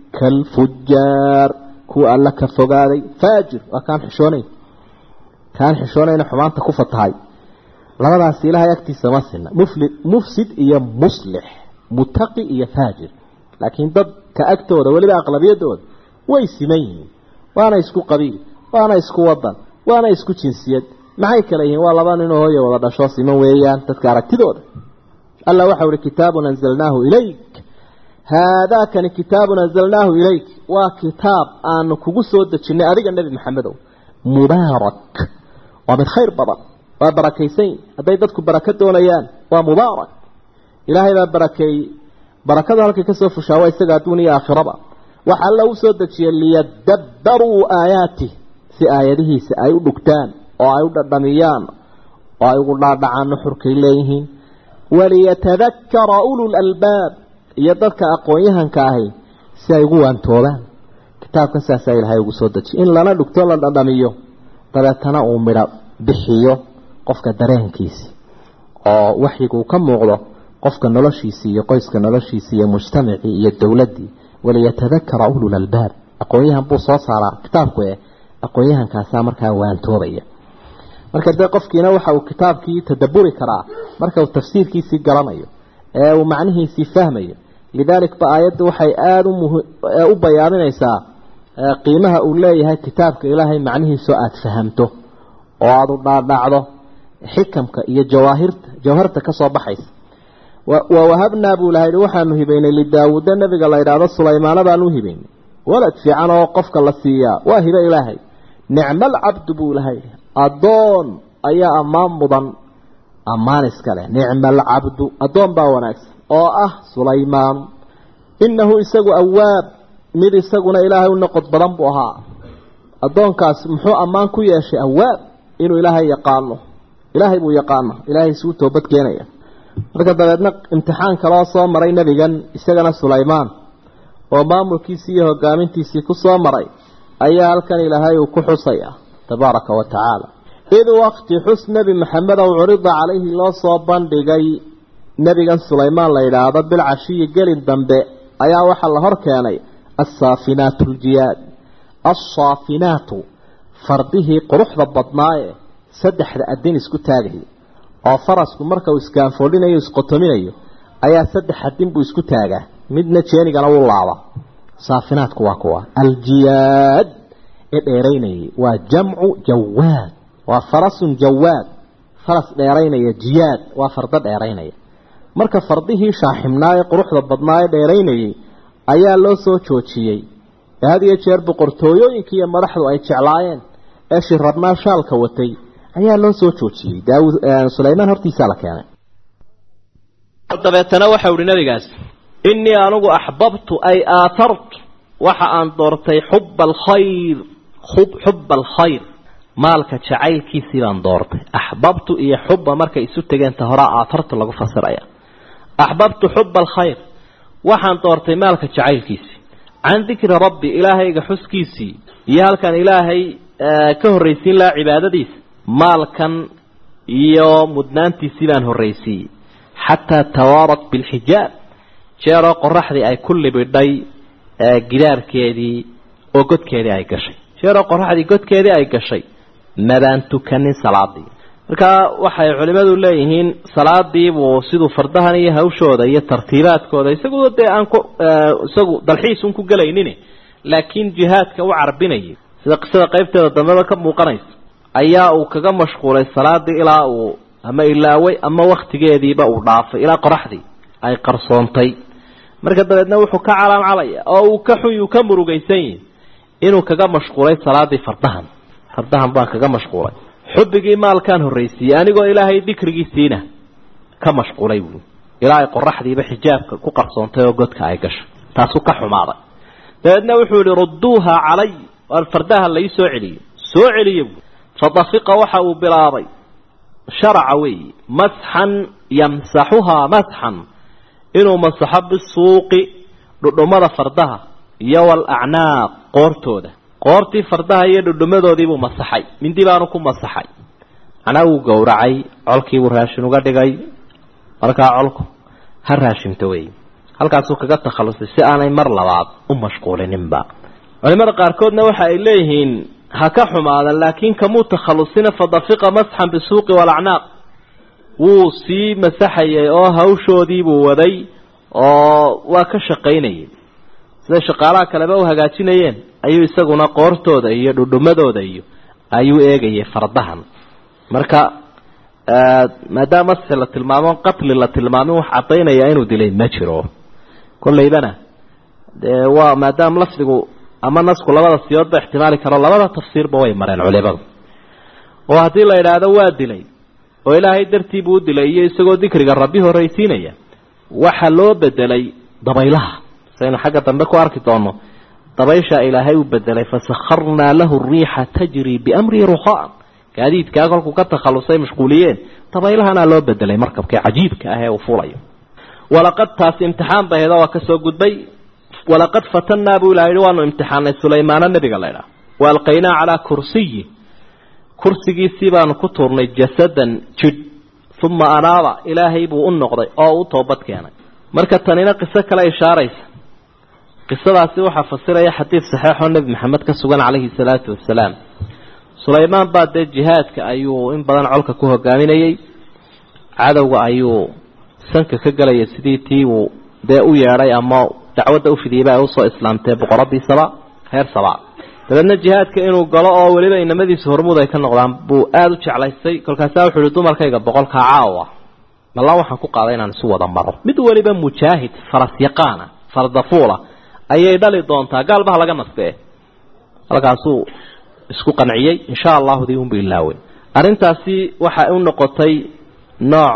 kalfujaar kuwa alla ka fogaaday faajir waa kaan xishoonayn kaan xishoonayna xumaanta ku fatahay labadaasi ilaahay agtiisa ma sina muflid mufsid iyo muslix mutaqi iyo faajir laakiin dadka agtooda weliba aqlabiyadooda way siman yihiin waana isku qabiil waana isku wadan waana isku jinsiyad maxay kale yihiin waa laba ninoo hooya wada dhasho siman weeyaan dadka aragtidooda alla waxau ihi kitaabun anzalnaahu ilayk haadaakani kitaabun anzalnaahu ilayk waa kitaab aanu kugu soo dejinay adiga nebi maxamedow mubaarak waa mid khayr badan waa barakaysan hadday dadku barako doonayaan waa mubaarak ilaahay baa barakeeyey barakadu halkay ka soo fushaa waa isaga adduun iyo aakhiraba waxa alla u soo dejiyey liyadabbaruu aayaatih si aayadihiisa ay u dhugtaan oo ay u dhadhamiyaan oo ay ugu dhaadhacaan nuxurkay leeyihiin waliyatadakara ulul albaab iyo dadka aqoon-yahanka ahi si ay ugu waantoobaan kitaabkan saasaa ilaahay ugu soo dejiy in lana dhugto la dhadhamiyo dabeetana uu midho bixiyo qofka dareenkiisi oo waxyiguu ka muuqdo qofka noloshiisii iyo qoyska noloshiisii iyo mujtamacii iyo dowladdii waliyatadakara ulul albaab aqoon-yahan buu soo saaraa kitaabku eh aqoon-yahankaasaa markaa waantoobaya marka dee qofkiina waxa uu kitaabkii tadaburi karaa marka uu tafsiirkiisii garanayo ee uu macnihiisii fahmayo lidalik ba aayadda waxay aada u bayaaminaysaa qiimaha uu leeyahay kitaabka ilaahay macnihiisoo aada fahamto oo aada u dhaadhacdo xikamka iyo jawaahirta jawharta ka soo baxaysa wa wahabnaa buu laha yihi waxaanu hibaynay lidaawuuda nabiga la idhaahdo sulaymaana baanu u hibaynay walad fiican oo qofka la siiyaa waa hibe ilaahay nicma alcabdu buu laha yidhi addoon ayaa ammaan mudan ammaan iska leh nicma alcabdu addoon baa wanaagsan oo ah sulaymaan innahu isagu awaab mid isaguna ilaahay u noqod badan buu ahaa addoonkaas muxuu ammaan ku yeeshay awaab inuu ilaahay yaqaano ilaahay buu yaqaano ilaahay isuu toobad keenaya marka dabeedna imtixaan kaloo soo maray nebigan isagana sulaymaan oo maamulkiisii iyo hogaamintiisii ku soo maray ayaa halkan ilaahay uu ku xusaya tabaaraka wa tacaala id waqti xus nebi maxamed ow curida calayhi loo soo bandhigay nebigan sulaymaan la yidhaahdo bilcashiyi gelin dambe ayaa waxaa la hor keenay assaafinaatu aljiyaad alsaafinaatu fardihii quruxda badnaaye saddexda adin isku taagaya oo farasku marka uu iskaanfoolinayo isqotominayo ayaa saddex adin buu isku taagaa midna jeenigana wuu laaba saafinaadku waa kuwa aljiyaad ee dheeraynayay waa jamcu jawaad waa farasun jawaad faras dheeraynaya jiyaad waa fardo dheeraynaya marka fardihii shaaximnaa ee quruxda badnaa ee dheeraynayay ayaa loo soo joojiyey ee had iyo jeer boqortooyooyinkii iyo madaxdu ay jeclaayeen ee shirabnaa shaalka watay ayaa loo soo joojiyey daawud sulaymaan hortiisaa la keenay dabeetana waxau ihi nabigaas innii anugu axbabtu ay aatartu waxa aan doortay xuba alkhayr xuba alkhayr maalka jacaylkiisii baan doortay axbabtu iyo xuba markay isu tegeenta horaa aatartu lagu fasiraya axbabtu xuba alkhayr waxaan doortay maalka jacaylkiisii can dikri rabbi ilaahayga xuskiisii iyo halkan ilaahay ka horraysiin lahaa cibaadadiisa maalkan iyo mudnaantiisii baan horraysiiyey xataa tawaarat bilxijaab jeeroo qoraxdii ay ku libidhay gidaarkeedii oo godkeedii ay gashay jeeroo qoraxdii godkeedii ay gashay mabaan tukanin salaadii markaa waxay culimadu leeyihiin salaadiibuu siduu fardahan iyo hawshooda iyo tartiibaadkooda isagu dee aan ku isagu dalxiisun ku gelaynin laakiin jihaadka u carbinayay sida qisada qaybteeda dambeba ka muuqanaysa ayaa uu kaga mashquulay salaadii ilaa uu ama ilaaway ama waktigeediiba uu dhaafay ilaa qoraxdii ay qarsoontay marka dabeedna wuxuu ka calaamcalaya oo uu ka xun uu ka murugaysan yihi inuu kaga mashquulay salaadii fardahan fardahan baan kaga mashquulay xubbigii maalkaan horraysiiyey anigoo ilaahay dikrigiisiina ka mashquulay buui ilaa ay qoraxdiiba xijaabka ku qarsoontay oo godka ay gashay taasuu ka xumaaday dabeedna wuxuu yihi rudduuha calay waar fardaha lai soo celiyo soo celiya buui fadafiqa waxa uu bilaabay sharaca weeyi masxan yamsaxuhaa masxan inuu masaxo bisuuqi dhudhummada fardaha iyo walacnaaq qoortooda qoortii fardaha iyo dhudhumadoodiibuu masaxay mindi baanu ku masaxay macnaa wuu gowracay colkiibuu raashin uga dhigay markaa colku ha raashinto wey halkaasuu kaga takhalusay si aanay mar labaad u mashquulininba culimada qaarkoodna waxa ay leeyihiin ha ka xumaadan laakiin kamuu takhalusina fadafiqa masxan bisuuqi walacnaaq wuu sii masaxayay oo hawshoodiibuu waday oo waa ka shaqaynayay siday shaqaalaha kaleba u hagaajinayeen ayuu isaguna qoortooda iyo dhudhumadooda iyo ayuu eegayay fardahan marka maadaama masxi la tilmaamo qatli la tilmaamin wax caddaynaya inuu dilay ma jiro kollaydana dee waa maadaama lafdigu ama nasku labada siyoodba ixtimaali karo labada tafsiirba way mareen culimadu oo haddii la idhaahdo waa dilay oo ilaahay dartii buu u dilay iyo isagoo dikriga rabbi horraysiinaya waxa loo bedelay dabaylaha saynu xagga dambe ku arki doono dabayshaa ilaahay u bedelay fasakharnaa lahu riixa tajri biamri ruhaan gaadiidkaa kolkuu ka takhalusay mashquuliyeen dabaylahana loo bedelay markabkii cajiibka ah ee uu fulayo walaqad taasi imtixaan bay ahayd waa ka soo gudbay walaqad fatannaa buu ilaha yihi waanu imtixaanay sulaymaana nebiga laydhaah wa alqaynaa calaa kursiyi kursigiisii baanu ku tuurnay jasadan jidh uma anaaba ilaahay buu u noqday oo u toobad keenay marka tanina qiso kale ishaaraysa qisadaasi waxaa fasiraya xadiid saxeixoo nebi maxamed ka sugan calayhi salaatu wasalaam sulaymaan baa dee jihaadka ayuu in badan colka ku hogaaminayey cadowga ayuu sanka ka gelaya sidii tii uu dee u yeedhay ama dacwadda ufidiyeyba ay usoo islaamtee boqoradii saba reer saba dabeedna jihaadka inuu galo oo weliba inamadiisa hormuud ay ka noqdaan buu aada u jeclaystay kolkaasaa wuxuu ihi dumarkayga boqolkaa caawa mallaan waxaan ku qaaday inaan isu wada maro mid weliba mujaahid faras yaqaana fardafuula ayay dhali doontaa gaalbaha laga nastee halkaasuu isku qanciyey insha allahu dii unbu ilaawey arrintaasi waxa u noqotay nooc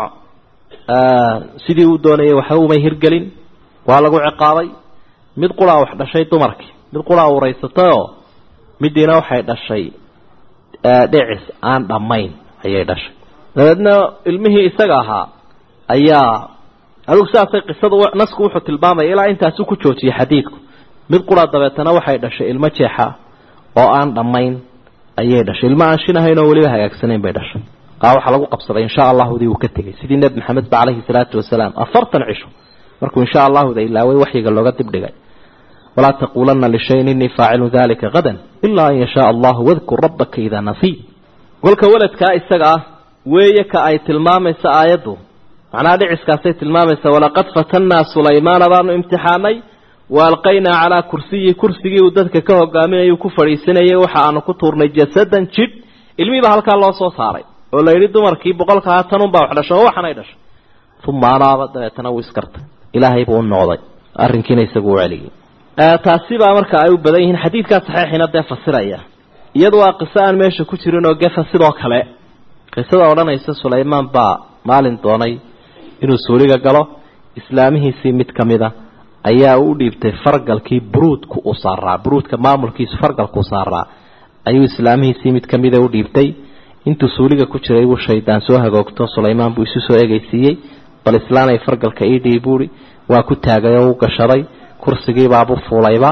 sidii uu doonayay waxba umay hirgelin waa lagu ciqaabay mid quraa wax dhashay dumarkii mid quraa uraysatayoo midiina waxay dhashay dhicis aan dhammayn ayay dhashay dabeedna ilmihii isaga ahaa ayaa adugu sidaasay qisadu nasku wuxuu tilmaamaya ilaa intaasu ku joojiyey xadiidku mid quraa dabeetana waxay dhashay ilmo jeexa oo aan dhammayn ayay dhashay ilmo aan shinahayn oo weliba hagaagsanayn bay dhashay aa waxaa lagu qabsaday insha allahudii uu ka tegey sidii nebi maxamed ba calayhi salaatu wasalaam afartan cisho markuu insha allahuda ilaaway waxyiga looga dibdhigay walaa taquulanna lishayin inii faacilu dalika hadan ilaa an yashaa allahu wadkur rabbaka idaa nasiy kolka weladkaa isaga ah weeye ka ay tilmaamaysa aayaddu macnaha dhiciskaasay tilmaamaysa walaqad fatannaa sulaymaana baanu imtixaanay wa alqaynaa calaa kursiyi kursigii uu dadka ka hogaaminayay ku fadhiisanayay waxa aanu ku tuurnay jasadan jidh ilmihiiba halkaa loo soo saaray oo la yidhi dumarkii boqolka hatanunbaa wax dhasho oo waxanay dhashay uma anaaba dabeetana wuu iskartay ilaahay buu u noqday arrinkiina isagu u celiyey taasi baa marka ay u badan yihiin xadiidkaa saxiixina dee fasiraya iyadu waa qiso aan meesha ku jirin oo gefa sidoo kale qisada odhanaysa sulaymaan baa maalin doonay inuu suuliga galo islaamihiisii mid ka mida ayaa u dhiibtay fargalkii buruudku u saaraa buruudka maamulkiisu fargalku u saaraa ayuu islaamihiisii mid ka mida u dhiibtay intuu suuliga ku jiray buu shaydaan soo hagoogto sulaymaan buu isu soo egeysiiyey bal islaanay fargalka ii dhiib buuhi waa ku taagay oo u gashaday kursigiibaabu fuulayba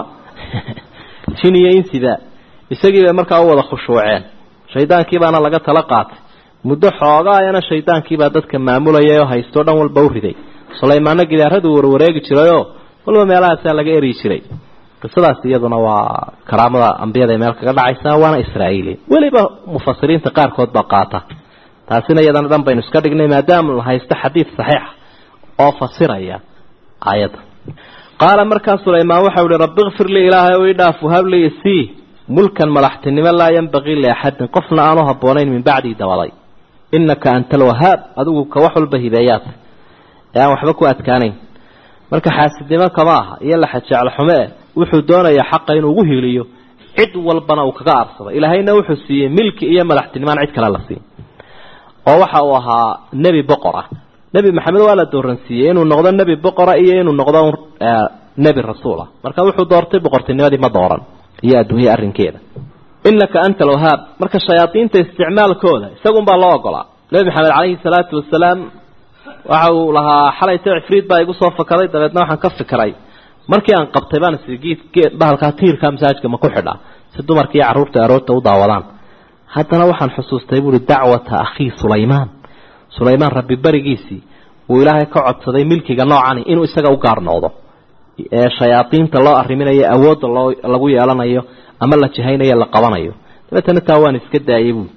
jin iyo insida isagii bay markaa u wada khushuuceen shaydaankiibaana laga tala qaatay muddo xoogaayana shaydaankiibaa dadka maamulayay oo haystoo dhan walba u riday sulaymaanna gidaaraduu warwareegi jirayoo walba meelahaasaa laga eryi jiray qisadaas iyaduna waa karaamada ambiyada meel kaga dhacaysa waana israa'iili weliba mufasiriinta qaarkood baa qaata taasina iyadana dhan baynu iska dhignay maadaama la haysto xadiid saxiixa oo fasiraya aayadda qaala markaa sulaymaan waxau ihi rabbi kfir lii ilaahay o idhaaf wahablii isii mulkan madaxtinimo laa yanbagii liaxadin qofna aanu habboonayn min bacdii dabaday innaka anta alwahaab adigu ka wax walba hibeeyaata ee aan waxba ku adkaanayn marka xaasidnimo kama aha iyo laxajecel xume eh wuxuu doonayaa xaqa inuu ugu hiiliyo cid walbana uu kaga aarsado ilaahayna wuxuu siiyey milki iyo madaxtinimaan cid kale la siiy oo waxa uu ahaa nebi boqor ah nebi maxamed waa la dooransiiyey inuu noqdo nebi boqora iyo inuu noqdo nebi rasuulah marka wuxuu doortay boqortinimadii ma dooran iyo adduunye arrinkeeda innaka anta alwahaab marka shayaadiinta isticmaalkooda isagunbaa loo ogolaa nebi maxamed calayhi salaatu wasalaam waxa uu lahaa xalayta cifriid baa igu soo fakaday dabeedna waxaan ka fikiray markii aan qabtay baan is geed bahalkaa tiirka masaajka ma ku xidhaa si dumarka iyo carruurta aroorta u daawadaan haddana waxaan xusuustay buuhi dacwata akhii sulaymaan sulaymaan rabbi berigiisii uu ilaahay ka codsaday milkiga noocani inuu isaga u gaar noqdo ee shayaadiinta loo arriminayo awoodda loo lagu yeelanayo ama la jahaynayo la qabanayo dabeetana taa waan iska daayay buui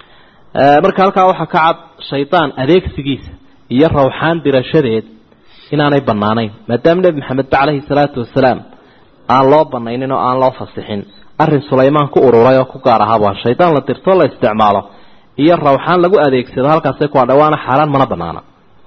marka halkaa waxaa ka cad shaydaan adeegsigiisa iyo rawxaan dirashadeed inaanay banaanayn maadaama nebi maxamed ba caleyhi salaatu wasalaam aan loo banaynin oo aan loo fasixin arrin sulaymaan ku ururay oo ku gaar ahaa waa shaydaan la dirto la isticmaalo iyo rawxaan lagu adeegsado halkaasay ku hadha waana xaaraan mana banaana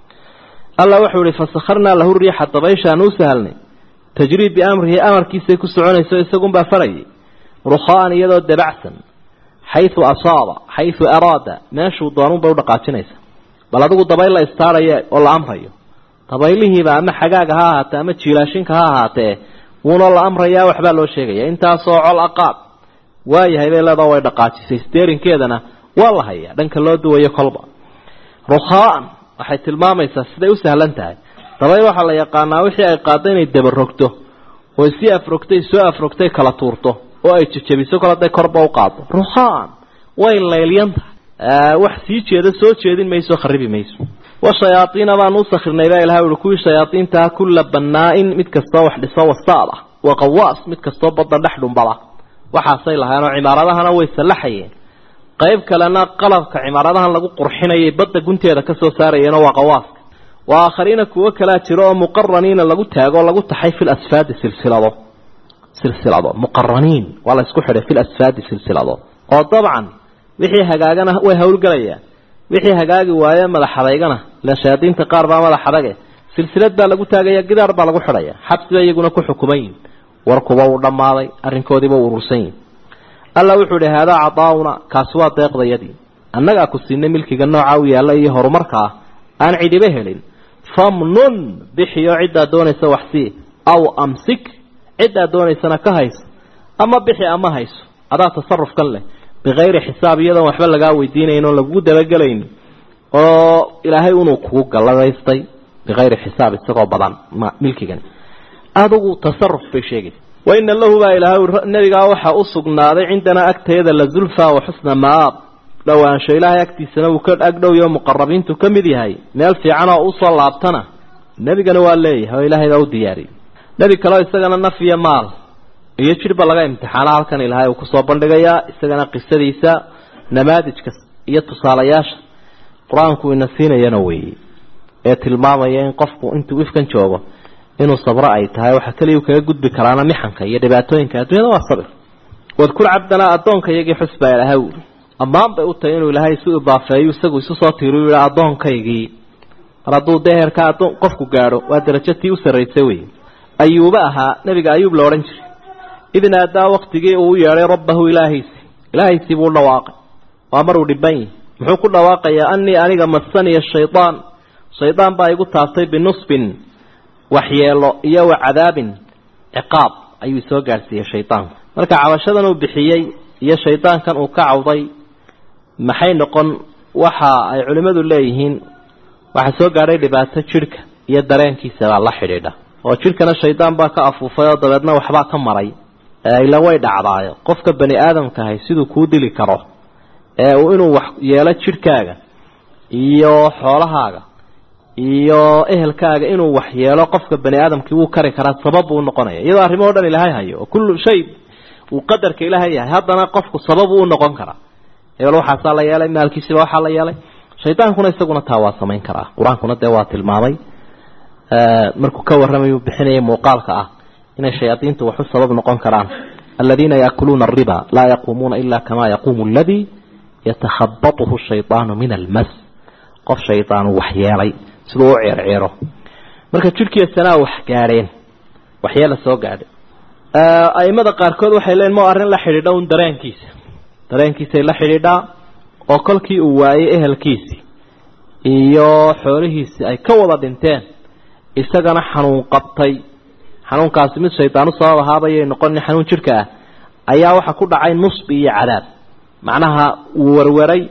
alla wuxuu ihi fasakharnaa lahu riixa dabayshaan u sahalnay tajriid biamrihi amarkiisay ku soconayso isagunbaa farayay rukhaan iyadoo dabacsan xayu asaaba xayu araada meeshuu doonunbay udhaqaajinaysa bal adigu dabayl la istaaraya oo la amrayo dabaylihiiba ama xagaaga ha ahaatee ama jiilaashinka ha ahaatee wuuna la amrayaa waxbaa loo sheegaya intaasoo col aqaad waayahay bay leedaa way dhaqaajisay steerinkeedana waa la hayaa dhanka loo duwayo kolba rukhaan waxay tilmaamaysaa siday u sahlan tahay dabayl waxaa la yaqaanaa wixii ay qaaddo inay dabarogto oo si afrogtay soo afrogtay kala tuurto oo ay jejebiso kol haday korba u qaado rukhaan way laylyan tahay wax sii jeeda soo jeedin mayso kharibi mayso washayaaiina baanu usakirnay baa ilahay ui kuwii shayaaiintaa kulla banaa-in mid kastoo wax dhiso wasaad ah wa qawaas mid kastoo badda dhex dhumbada waxaasay lahayenoo cimaaradahana way sallaxayeen qayb kalena qalabka cimaaradahan lagu qurxinayay badda gunteeda kasoo saarayeenoo waa qawaaska wa aakhariina kuwo kalaa jiro oo muqaraniina lagu taago lagu taxay fil asfaadi silsilado silsilado muqaraniin waa la isku xidhay fil asfaadi silsilado oo dabcan wixii hagaagana way howlgelayaan wixii hagaagi waaye madax adaygana ila shayaadiinta qaar baa madax adage silsilad baa lagu taagaya gidaar baa lagu xidhaya xabsiba iyaguna ku xukuman yihin warkuba uu dhammaaday arrinkoodiiba u urursan yihin alla wuxuu idhi haadaa cadaauna kaasi waa deeqdayadii annagaa ku siinay milkiga nooca u yaalla iyo horumarka ah aan cidiba helin famnun bixiyo ciddaa doonaysa waxsii aw amsik ciddaa doonaysana ka hayso ama bixi ama hayso adaa tasarufkan leh bikayri xisaab iyadoon waxba lagaa weydiinayn oon lagugu dabagelayn oo ilaahay unuu kugu galladaystay bikayri xisaab isagoo badan milkigan adigu tasaruf bay sheegaysa waina lahu baa ilaahay nebigaa waxaa u sugnaaday cindanaa agtayada la zulfa wa xusna maab dhowaansho ilaahay agtiisana uu ka agdhowyo muqarabiintu ka mid yahay meel fiican oo usoo laabtana nebigana waa leeyahay oo ilaahay baa u diyaariyey nebi kaleo isagana naf iyo maal iyo jidhba laga imtixaana halkan ilaahay uu kusoo bandhigayaa isagana qisadiisa namaadijka iyo tusaalayaasha qur-aanku ina siinayana weeye ee tilmaamaya in qofku intuu ifkan joogo inuu sabro ay tahay waxa keliya kaga gudbi karaana mixanka iyo dhibaatooyinka adduunyada waa sabir wadkur cabdanaa addoonka iyagii xusbaa ilaahay uri ammaan bay u tahay inuu ilaahay isu idaafeeyo isagu isu soo tiiriyu yihi addoonkaygii mar hadduu dee heerka addoon qofku gaadho waa darajo tii u sarraysa wey ayuuba ahaa nebiga ayuub la odhan jiray id naadaa waktigii uu u yeedhay rabbahu ilaahiisi ilaahaysii buu dhawaaqay waa maruu dhiban yihi muxuu ku dhawaaqayaa anii aniga masaniya shaydaan shaydaan baa igu taabtay binusbin waxyeelo iyo wa cadaabin ciqaab ayuu soo gaadhsiiyey shaydaanku marka cabashadan uu bixiyey iyo shaydaankan uu ka cawday maxay noqon waxa ay culimmadu leeyihiin waxaa soo gaadhay dhibaato jidhka iyo dareenkiisabaa la xidhiidha oo jidhkana shaydaan baa ka afuufay oo dabeedna waxbaa ka maray ila way dhacdaayo qofka bani aadamkahay siduu kuu dili karo ee uu inuu wax yeelo jidhkaaga iyo xoolahaaga iyo ehelkaaga inuu wax yeelo qofka bani aadamkii wuu kari karaa sabab buu noqonaya iyadoo arrimo dhan ilaahay hayo oo kullu shay uu qadarka ilaahay yahay haddana qofku sabab uu noqon karaa hebel waxaasaa la yeelay maalkiisiba waxaa la yeelay shaydaankuna isaguna taa waa samayn karaa qur-aankuna dee waa tilmaamay markuu ka warramayuu bixinayay muuqaalka ah inay shayaadiintu waxu sabab noqon karaan aladiina yaakuluuna ariba laa yaquumuuna ila kama yaquumu aladii yatakhabatuhu shaydaanu min almas qof shaydaanu wax yeelay siduu u ceerceero marka jidhkiisanaa wax gaadheen waxyeela soo gaadhay aimada qaarkood waxay leeyiin ma arrin la xidhiidha un dareenkiisa dareenkiisay la xidhiidhaa oo kolkii uu waayey ehelkiisii iyo xoolihiisii ay ka wada dhinteen isagana xanuun qabtay xanuunkaasi mid shaydaanu sabab ahaabayay noqonin xanuun jidhka ah ayaa waxa ku dhacay nusbi iyo cadaab macnaha wuu warwaray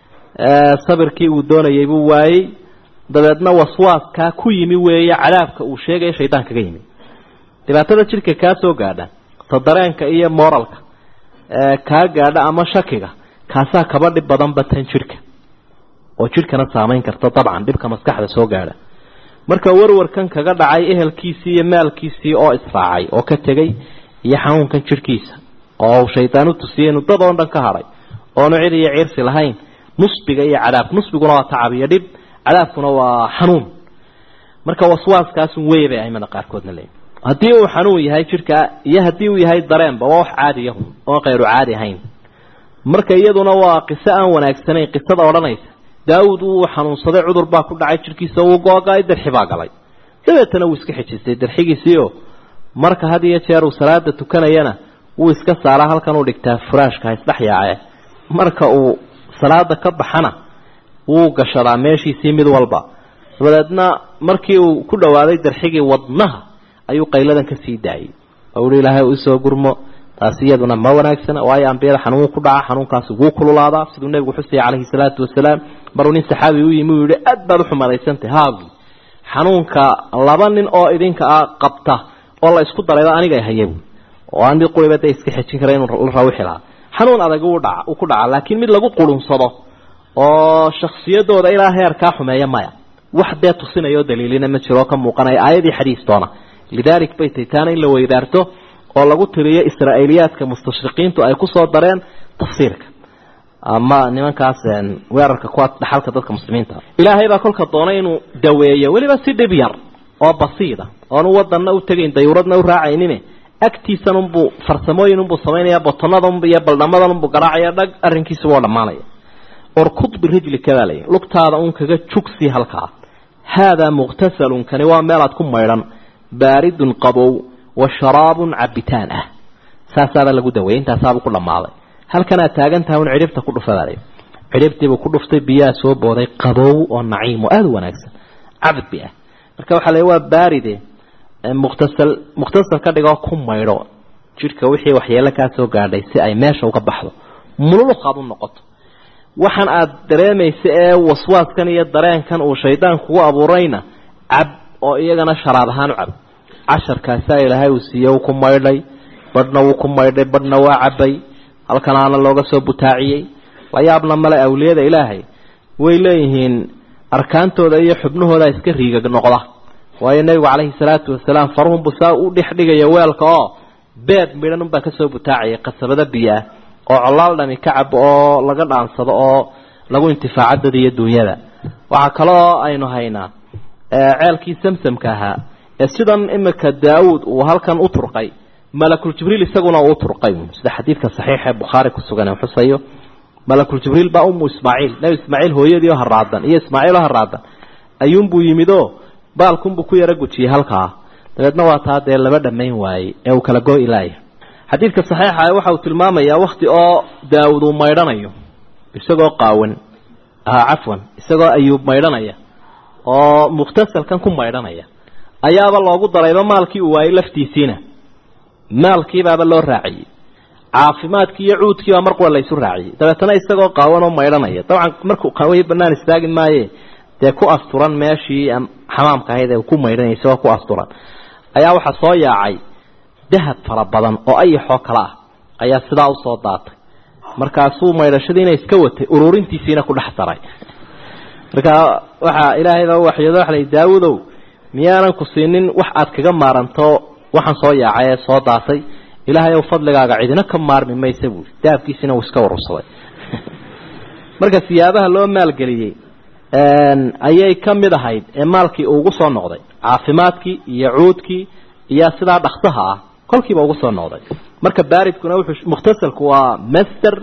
sabirkii uu doonayay buu waayey dabeedna waswaaskaa ku yimi weeye cadaabka uu sheegaya shaydaan kaga yimi dhibaatada jidhka kaa soo gaadha ta dareenka iyo moralka kaa gaadha ama shakiga kaasaa kaba dhib badanba tan jidhka oo jidhkana saamayn karta dabcan dhibka maskaxda soo gaadha marka warwarkan kaga dhacay ehelkiisii iyo maalkiisii oo israacay oo ka tegey iyo xanuunkan jidhkiisa oo shaydaan u tusiyey inuu dad oo dhan ka hadhay oonu cid iyo ciirsi lahayn nusbiga iyo cadaab nusbiguna waa tacab iyo dhib cadaabkuna waa xanuun marka waswaaskaasun wey bay aimada qaarkoodna leeyihin haddii uu xanuun yahay jidhka iyo haddii uu yahay dareenba waa wax caadiyahun oon kayru caadi ahayn marka iyaduna waa qiso aan wanaagsanayn qisada odhanaysa daawud uu xanuunsaday cudur baa ku dhacay jidhkiisa uu googa-ay darxi baa galay dabeetana wuu iska xejistay darxigiisiio marka had iyo jeer uu salaada tukanayana wuu iska saaraa halkan uu dhigtaa furaashka isdhex yaace marka uu salaada ka baxana wuu gashadaa meeshiisii mid walba dabadeedna markii uu ku dhawaaday darxigii wadnaha ayuu qayladan ka sii daayey oo uhi ilaahay u isoo gurmo taasi iyaduna ma wanaagsana waayo ambiyada xanuun ku dhaca xanuunkaasi wuu kululaadaa siduu nebigu xusaya calayhi salaatu wasalaam maruu nin saxaabi u yimi uu yihi aad baad uxumadaysantahy haagi xanuunka laba nin oo idinka ah qabta oo la isku darayba aniga hayay oo aan mid quriba dee iska xejin kara inuu la rawixi lahaa xanuun adag uu dhaca uu ku dhaca laakiin mid lagu qurunsado oo shaksiyadooda ilaa heerkaa xumeeya maya wax dee tusinaya oo daliilina ma jiro oo ka muuqanaya aayadii xadiis doona lidaalik bay tay taana in la weydaarto oo lagu tiriyo israa'iiliyaadka mustashriqiintu ay kusoo dareen tafsiirka ama nimankaas weerarka kuwa dhaxalka dadka muslimiinta ilaahay baa kolka doonay inuu daweeyo weliba si dhib yar oo basiida oonu wadanna u tegayn dayuuradna u raacaynin agtiisan unbuu farsamooyin unbuu samaynaya botonada iyo baldhamadan unbuu garaacaya dhag arrinkiisa waa dhammaanaya orkud birijlika baa layihi lugtaada un kaga jugsi halkaa haadaa muqtasalun kani waa meelaad ku maydhan baaridun qabow wa sharaabun cabitaan ah saasaabaa lagu daweeyey intaasaabuu ku dhammaaday halkanaad taagan tahay un cidhibta ku dhufadaale cidhibtiibuu ku dhuftay biyaha soo booday qabow oo naciim oo aada u wanaagsan cabdi ah marka waxaa la waa baaride muqtasal muqtasal ka dhigoo ku maydho jidhka wixii waxyeelo kaa soo gaadhay si ay meesha uga baxdo mululuqaad u noqoto waxaan aada dareemaysa ee waswaaskan iyo dareenkan uu shaydaan kugu abuurayna cab oo iyagana sharaab ahaan u cab casharkaasaa ilaahay uu siiye uu ku maydhay badhna wuu ku maydhay badhna waa cabay halkanaana looga soo butaaciyey la yaabna male awliyada ilaahay way leeyihiin arkaantooda iyo xubnahooda iska riigag noqda waayo nebigu calayhi salaatu wasalaam faruhunbu saa u dhex dhigaya weelka oo beed midhan unbaa kasoo butaacaya qasabado biyoah oo colaal dhami ka cab oo laga dhaansado oo lagu intifaaco dada iyo duunyada waxaa kaloo aynu haynaa ceelkii samsamka ahaa ee sidan imika daawuud uu halkan u turqay malakul jibriil isaguna uu turqay sida xadiidka saxiixa ee bukhaari ku sugan ee xusayo malakul jibriil baa umu ismaaciil nebi ismaaciil hooyadii oo haraadan iyo ismaaciil oo haraadan ayuunbuu yimidoo baalkunbuu ku yaro gujiyey halkaa dabeedna waa taa dee laba dhammayn waayey ee uu kala go-i laaya xadiidka saxiixa waxa uu tilmaamayaa wakti oo daawud uu maydhanayo isagoo qaawan cafwan isagoo ayuub maydhanaya oo mukhtasalkan ku maydhanaya ayaaba loogu darayba maalkii uu waayey laftiisiina maalkiibaaba loo raaciyey caafimaadkii iyo cuudkiibaa mar qura laysu raaciyey dabeetana isagoo qaawan oo maydhanaya dabcan markuu qaway banaan istaagi maaye dee ku asturan meeshii xamaamka ahayd ee ku maydhanaya isagoo ku asturan ayaa waxaa soo yaacay dahab fara badan oo ayaxoo kale ah ayaa sidaa usoo daatay markaasuu maydhashadiina iska watay ururintiisiina ku dhex daray marka waxaa ilaahayba waxyoodo waxa lay daawudow miyaanan ku siinin wax aad kaga maaranto waxaan soo yaacay ee soo daatay ilaahay ow fadligaaga cidina ka maarmi maysa buuri dahabkiisina uu iska urursaday marka siyaabaha loo maalgeliyey ayay ka mid ahayd ee maalkii ugu soo noqday caafimaadkii iyo cuudkii iyo sidaa dhaksaha ah kolkiiba ugu soo noqday marka baaridkuna wuxuu mukhtasalku waa master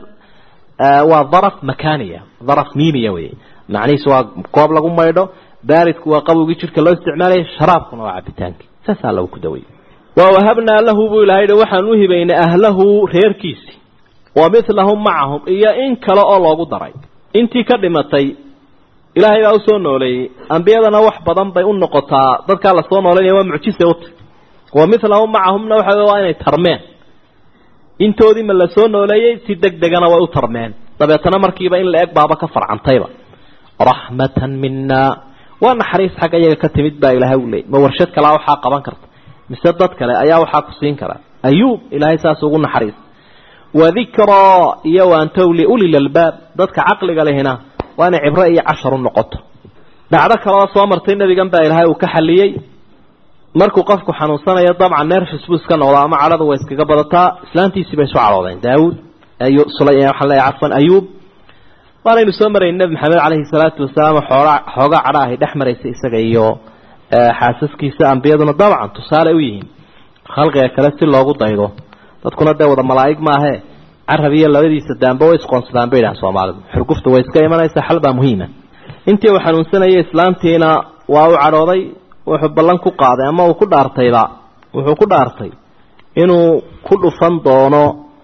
waa daraf makaniya daraf miimiya wey macnihiisu waa goob lagu maydho baaridku waa qabowgii jidhka loo isticmaalaya sharaabkuna waa cabitaankii saasaa lagu ku dawayay wa wahabnaa lahu buu ilahay waxaan u hibaynay ahlahu reerkiisi wa milahum macahum iyo in kale oo loogu daray intii ka dhimatay ilaahay baa usoo nooleeyey ambiyadana wax badan bay u noqotaa dadkaa lasoo nooleynaya waa mucjise uta wa milahum macahumna waxa waa inay tarmeen intoodiima lasoo nooleeyey si deg degana way u tarmeen dabeetana markiiba in la eg baaba ka farcantayba raxmatan mina waa naxariis xagga iyaga ka timid baa ilaahay u leeyay ma warshad kalea waxaa qaban karta mise dad kale ayaa waxaa ku siin kara ayuub ilaahay saas ugu naxariis wadikraa iyo waantow liuli lalbaab dadka caqliga lehina waa inay cibro iyo cashar u noqoto dhacdo kaleoo soo martay nebigan baa ilaahay uu ka xaliyey markuu qofku xanuunsanayo dabcan nerfis buu iska noqdaa ama cadhadu way iskaga badataa islaantiisii bay isu cadhoodeen daawuud waxaan leeyahay cafwan ayuub waanaynu soo marayn nebi maxamed caleyhi salaatu wasalaam xoogaa xoogaa cadho ahay dhex maraysa isaga iyo xaasaskiisa ambiyaduna dabcan tusaale u yihiin khalqiga kale si loogu daydo dadkuna dee wada malaa'ig maahee carab iyo labadiisa daamba way isqoonsadaan bay yidhaha soomaalidu xurgufta way iska imanaysaa xal baa muhiima intii uu xanuunsanayay islaantiina waa u cadhooday wuxuu ballan ku qaaday ama uu ku dhaartayba wuxuu ku dhaartay inuu ku dhufan doono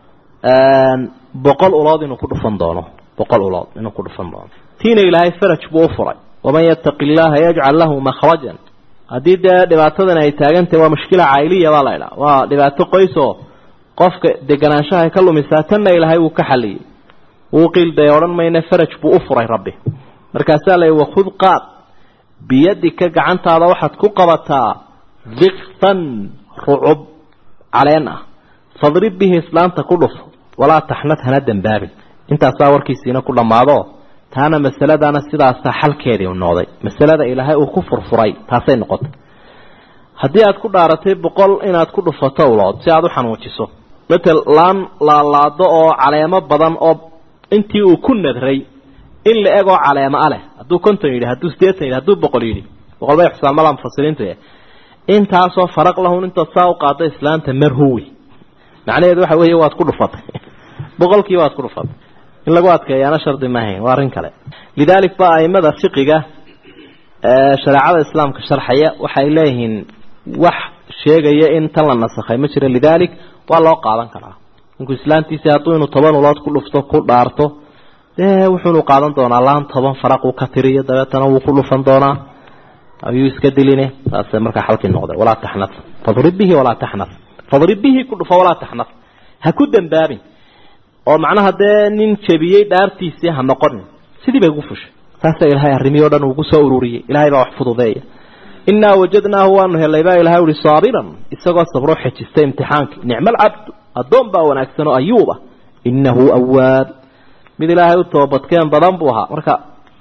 boqol ulood inuu ku dhufan doono boqol ulood inuu ku dhufan doono tiina ilaahay faraj buu u furay waman yattaqi illaaha yajcal lahu makhrajan haddii dee dhibaatadan ay taagantahay waa mushkila caa'iliya baa la idhaha waa dhibaato qoys oo qofka deganaanshaha ka lumisaa tanna ilaahay wuu ka xaliyey wuu qiilday odhan mayne faraj buu u furay rabbi markaasaa la wakhud qaad biyadika gacantaada waxaad ku qabataa dikfan rucub caleen ah fadrib bihi islaanta ku dhuf walaa taxnad hana dembaabin intaasaa warkiisiina ku dhammaado taana masaladaana sidaasaa xalkeedii u noqday masalada ilaahay uu ku furfuray taasay noqotay haddii aad ku dhaaratay boqol inaad ku dhufato ulood si aada u xanuujiso matel laan laalaado oo caleemo badan oo intii uu ku nadray in la egoo caleemo a leh hadduu konton yidhi hadduu sideetan yidhi hadduu boqol yidhi boqol bay xusaamada mufasiriintu intaasoo faraq lahun intaad saa u qaado islaanta marhuwi macnaheedu waxa weeye waad ku dhufatay boqolkiiba waad ku dhufatay in lagu adkeeyaana shardi maahayn waa arrin kale lidaalik ba aimada fiqiga shareecada islaamka sharxaya waxay leeyihiin wax sheegaya in tan la nasakhay ma jiro lidaalik waa loo qaadan karaa ninku islaantiisi hadduu inuu toban ulood ku dhufto ku dhaarto dee wuxuunu qaadan doonaa laan toban faraq uu ka tiriyo dabeetana wuu ku dhufan doonaa ayuu iska diline taase markaa xalkii noqday walaa taxnaf fadrib bihi walaa taxnaf fadrib bihi ku dhufo walaa taxnaf ha ku dambaabin oo macnaha dee nin jebiyey dhaartiisii ha noqonin sidii bay ugu fushay saasa ilaahay arrimihii o dhan uugu soo ururiyey ilahay baa wax fududeeya innaa wajadnaahu waanu helay baa ilahay uhi saabiran isagoo sabroo xejistay imtixaankii nicma alcabdu addoon baa wanaagsan oo ayuuba innahu awaab mid ilaahay u toobadkeen badan buu ahaa marka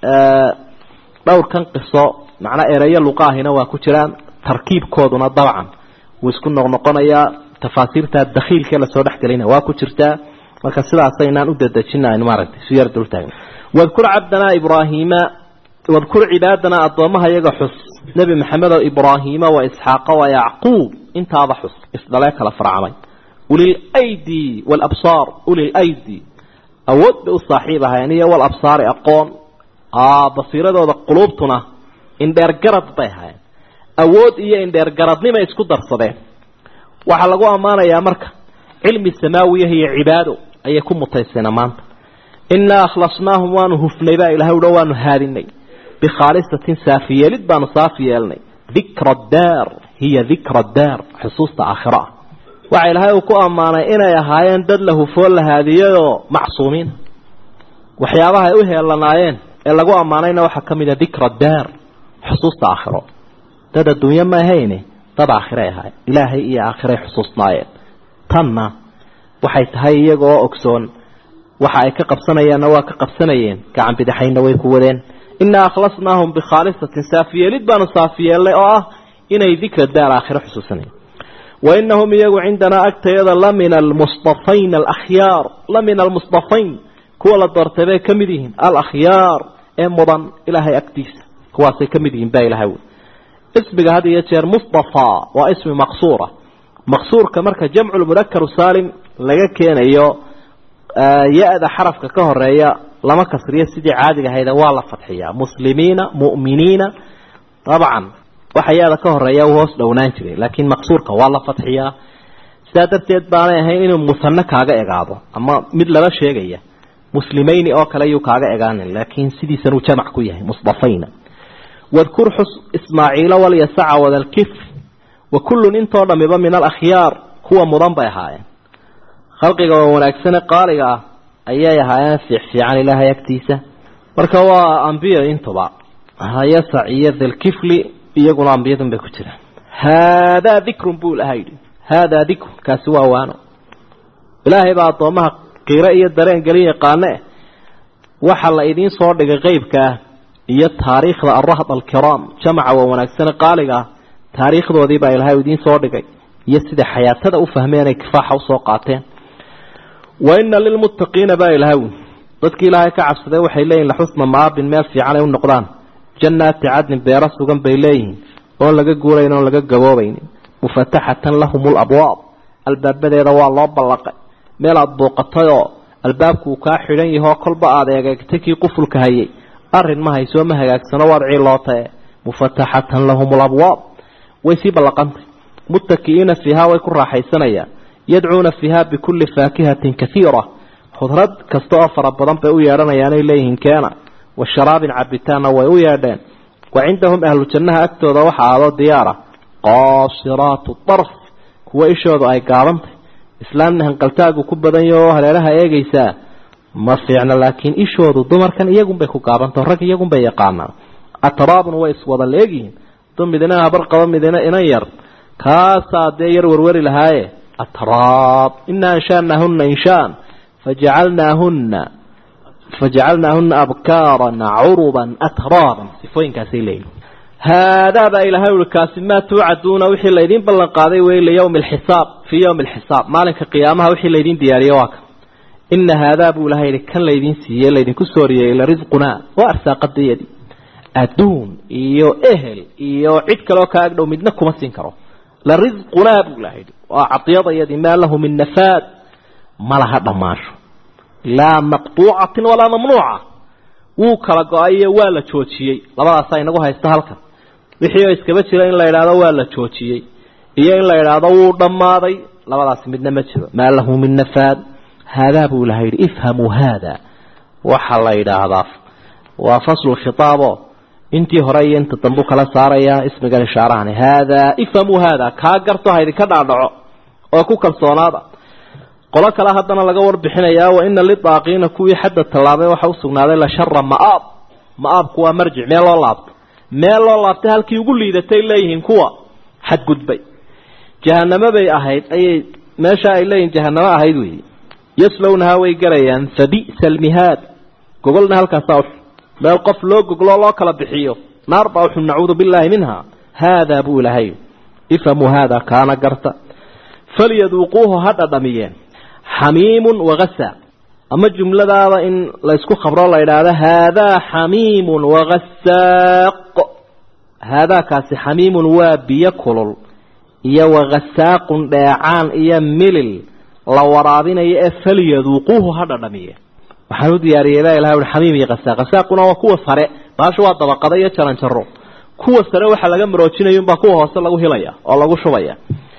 dhowrkan qiso macnaa ereyo luqaahina waa ku jiraan tarkiibkooduna dabcan wuu isku noqnoqonayaa tafaasiirta dakhiilkee lasoo dhexgelayna waa ku jirtaa marka sidaasaynaan u dadejina maaragtay su yar dultaagna wadkur cabdanaa ibraahiima wadkur cibaadana addoommaha iyaga xus nebi maxamed oo ibraahiima wa isxaaqa wa yacquub intaaba xus isdhalee kala farcamay ulil aydi walabsaar ulil aydi awood bay u saaxiib ahayn iyo wal absaari aqoon basiiradooda quluubtuna indheergarad bay ahaayeen awood iyo indheergaradnimay isku darsadeen waxaa lagu ammaanayaa marka cilmi samaawiyaha iyo cibaado ayay ku mutayseen maanta innaa akhlasnaahum waanu hufnay baa ilahay uha waanu haadinay bikhaalisatin saafiyeelid baanu saafi yeelnay dikra daar hiya dikra daar xusuusta aakhiro ah waxa ilaahay uu ku ammaanay inay ahaayeen dad la hufoo la haadiyayoo macsuumiin waxyaabaha ay u heelanaayeen ee lagu ammaanayna waxaa ka mid a dikra daar xusuusta aakhiro dad adduunyo ma ahayne dad aakhiray ahaayeen ilaahay iyo aakhiray xusuusnaayeen tanna waxay tahay iyagoo ogsoon waxa ay ka qabsanayaanna waa ka qabsanayeen gacan bidixayna way ku wadeen innaa akhlasnaahum bikhaalisatin saafiyeelid baanu saafiyeelnay oo ah inay dikra daar aakhiro xusuusanayeen wainahum iyagu cindanaa agtayada la min almustafayn alakhyaar la min almustafayn kuwa la doortay bay ka mid yihiin alakhyaar ee mudan ilaahay agtiisa kuwaasay ka mid yihiin baa ilahay wy ismiga had iyo jeer mustafa waa ismi maqsuura maqsuurka marka jamcu lmudakaru saalim laga keenayo ya-da xarafka ka horeeya lama kasriyo sidii caadiga ahayde waa la fadxiyaa muslimiina mu'miniina dabcan waxa ya-da ka horeeya uu hoos dhownaan jiray laakiin maqsuurka waa la fadxiyaa sidaa darteed baanay ahayn inuu musano kaaga egaado ama mid lala sheegaya muslimayni oo kale yuu kaaga egaanin laakiin sidiisanuu jamac ku yahay musdafayna wadkur xus ismaaciila walyasaca wadalkifr wa kullun intoo dhamiba min alakhyaar kuwa mudan bay ahaayeen khalqiga oo wanaagsane qaaliga ah ayay ahaayeen fiicfiican ilaahay agtiisa marka waa ambiya intuba yasac iyo dalkifli iyaguna ambiyadun bay ku jiraan haadaa dikrun buu ilaha yidhi haadaa dikrun kaasi waa waano ilaahay baa addoomaha qiiro iyo dareen gelin yaqaane waxa la idiin soo dhigay qeybka ah iyo taariikhda arahd alkiraam jamaca waa wanaagsane qaaliga ah taariikhdoodii baa ilaahay idiin soo dhigay iyo sida xayaatada u fahmeen ay kifaaxa usoo qaateen wa ina lilmuttaqiina baa ilahay dadkii ilaahay ka cabsaday waxay leeyihin laxusna maabin meel fiican ay u noqdaan jannaati cadnin beero sugan bay leeyihiin oon laga guurayn oon laga gaboobaynin mufataxatan lahum labwaab albaabadeeda waa loo ballaqay meel aada booqatay oo albaabku uu kaa xidhan yahoo kolba aada eegeegtay kii qufulka hayay arrin ma haysoo ma hagaagsano waad ciilootae mufataxatan lahum labwaab way sii ballaqantay muttaki'iina fiihaa way ku raaxaysanayaan yadcuuna fiiha bikulli faakihatin kaiira khudrad kasta oo fara badan bay u yeedhanayaanay leeyihiin keena wa sharaabin cabitaanna way u yeedheen wa cindahum ahlu jannaha agtooda waxa aadoo diyaara qaasiraatu darf kuwa ishoodu ay gaabantay islaamna hanqaltaagu ku badan yaho oo hareeraha eegaysaa ma fiicna laakiin ishoodu dumarkan iyagunbay ku gaabantao rag iyagunbay yaqaanaan atraabun way iswada leegyihiin du midina habar qabo midina inan yar kaasaa dee yar warwari lahaaye atraab inaa anshaanaahuna inshaan fajacalnaahuna fajacalnaahuna abkaaran curuban atraaban sifooyinkaasay leeyihin haadaa baa ilahay ui kaasi maa tuucaduuna wixii laydin ballan qaaday wey liyawmi alxisaab fii yawmi alxisaab maalinka qiyaamaha wixii laydin diyaariye waa kan ina haadaa buu ilahay yihi kan laydin siiyey laydinku sooriyey la risqunaa waa arsaaqadayadii adduun iyo ehel iyo cid kaleoo kaa agdhow midna kuma siin karo la risqunaa buu ilahay yihi waa cadiyadayadii maa lahu min nafaad ma laha dhammaasho laa maqtuucatin walaa mamnuuca wuu kala go-ayo waa la joojiyey labadaasaa inagu haysta halkan wixii oo iskaba jira in la idhaahdo waa la joojiyey iyo in la idhaahdo wuu dhammaaday labadaasi midna ma jiro maa lahu min nafaad haadaa buu ilahay yidhi ifhamuu haada waxaa la yidhaahdaa waa faslu khitaabo intii hore iyo inta dambu kala saaraya ismigan ishaarahani haadaa ifhamuu haada kaa garto ha idinka dhaadhaco oo ku kalsoonaada qolo kale haddana laga warbixinayaa wa ina lidaaqiina kuwii xadda tallaabay waxa u sugnaaday la shara ma'aab ma'aabku waa marjic meel loo laabto meel loo laabtay halkii ugu liidatay leeyihiin kuwa xadgudbay jahanamo bay ahayd ayay meesha ay leeyihin jahanamo ahayd weyi yaslownahaa way garayaan fabi'sa almihaad gogolna halkaasaa uxun meel qof loo gogloo loo kala bixiyo naar baa uxun nacuudu billaahi minha haadaa buu ilahay ifhamuu haada kaana garta falyaduuquuhu ha dhadhamiyeen xamiimun wagasaaq ama jumladaada in laysku khabro la idhaahdo haadaa xamiimun wagasaaq haadaakaasi xamiimun waa biyo kulul iyo wagasaaqun dheecaan iyo milil la waraabinayo ee falyaduuquuhu ha dhadhamiye waxaan u diyaariyey baa ilahay ui xamiim iyo hasaaq hasaaquna waa kuwa sare baasha waa dabaqada iyo jaranjaro kuwa sare waxaa laga maroojinaya unbaa kuwa hoose lagu hilaya oo lagu shubaya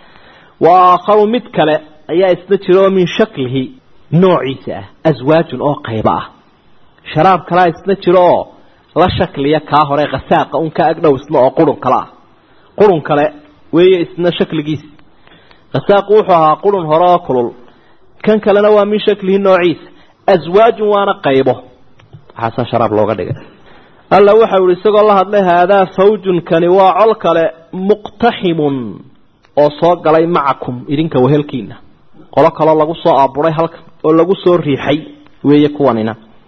wa aakharu mid kale ayaa isna jira oo min shaklihi noociisa ah aswaajun oo qaybo ah sharaab kalea isna jiro oo la shakliya kaa hore khasaaqa un ka agdhow isna oo qurun kale ah qurun kale weeye isna shakligiisa khasaaqu wuxuu ahaa qurun hore oo kulul kan kalena waa min shaklihi noociisa aswaajun waana qaybo waxaasaa sharaab looga dhigay alla waxau ihi isagoo la hadlay haadaa fawjun kani waa col kale muqtaximun oo soo galay macakum idinka wehelkiina qolo kaloo lagu soo aaburay halkan oo lagu soo riixay weeye kuwanina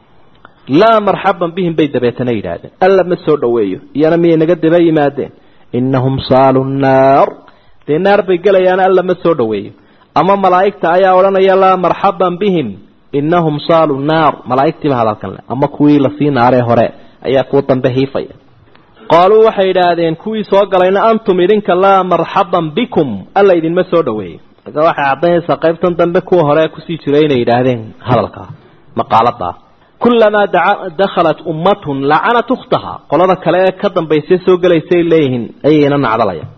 laa marxaban bihim bay dabeetana yidhaahdeen alla ma soo dhoweeyo iyana miyay naga daba yimaadeen innahum saalu nnaar dee naar bay gelayaan alla ma soo dhoweeyo ama malaa'igta ayaa odhanaya laa marxaban bihim innahum saalu nnaar malaa'igtiiba hadalkan le ama kuwii lasii naaree hore ayaa kuwa dambe hiifaya qaaluu waxay idhaahdeen kuwii soo galayna antum idinka laa marxaban bikum alla idinma soo dhoweeyo marka waxay caddaynaysaa qaybtan dambe kuwa hore kusii jiray inay yidhaahdeen hadalkaa maqaaladaa kulamaa dakhalat ummatun lacanat ukhtaha qolada kale ee ka dambaysay soo gelaysay leeyihiin ayayna nacdalaya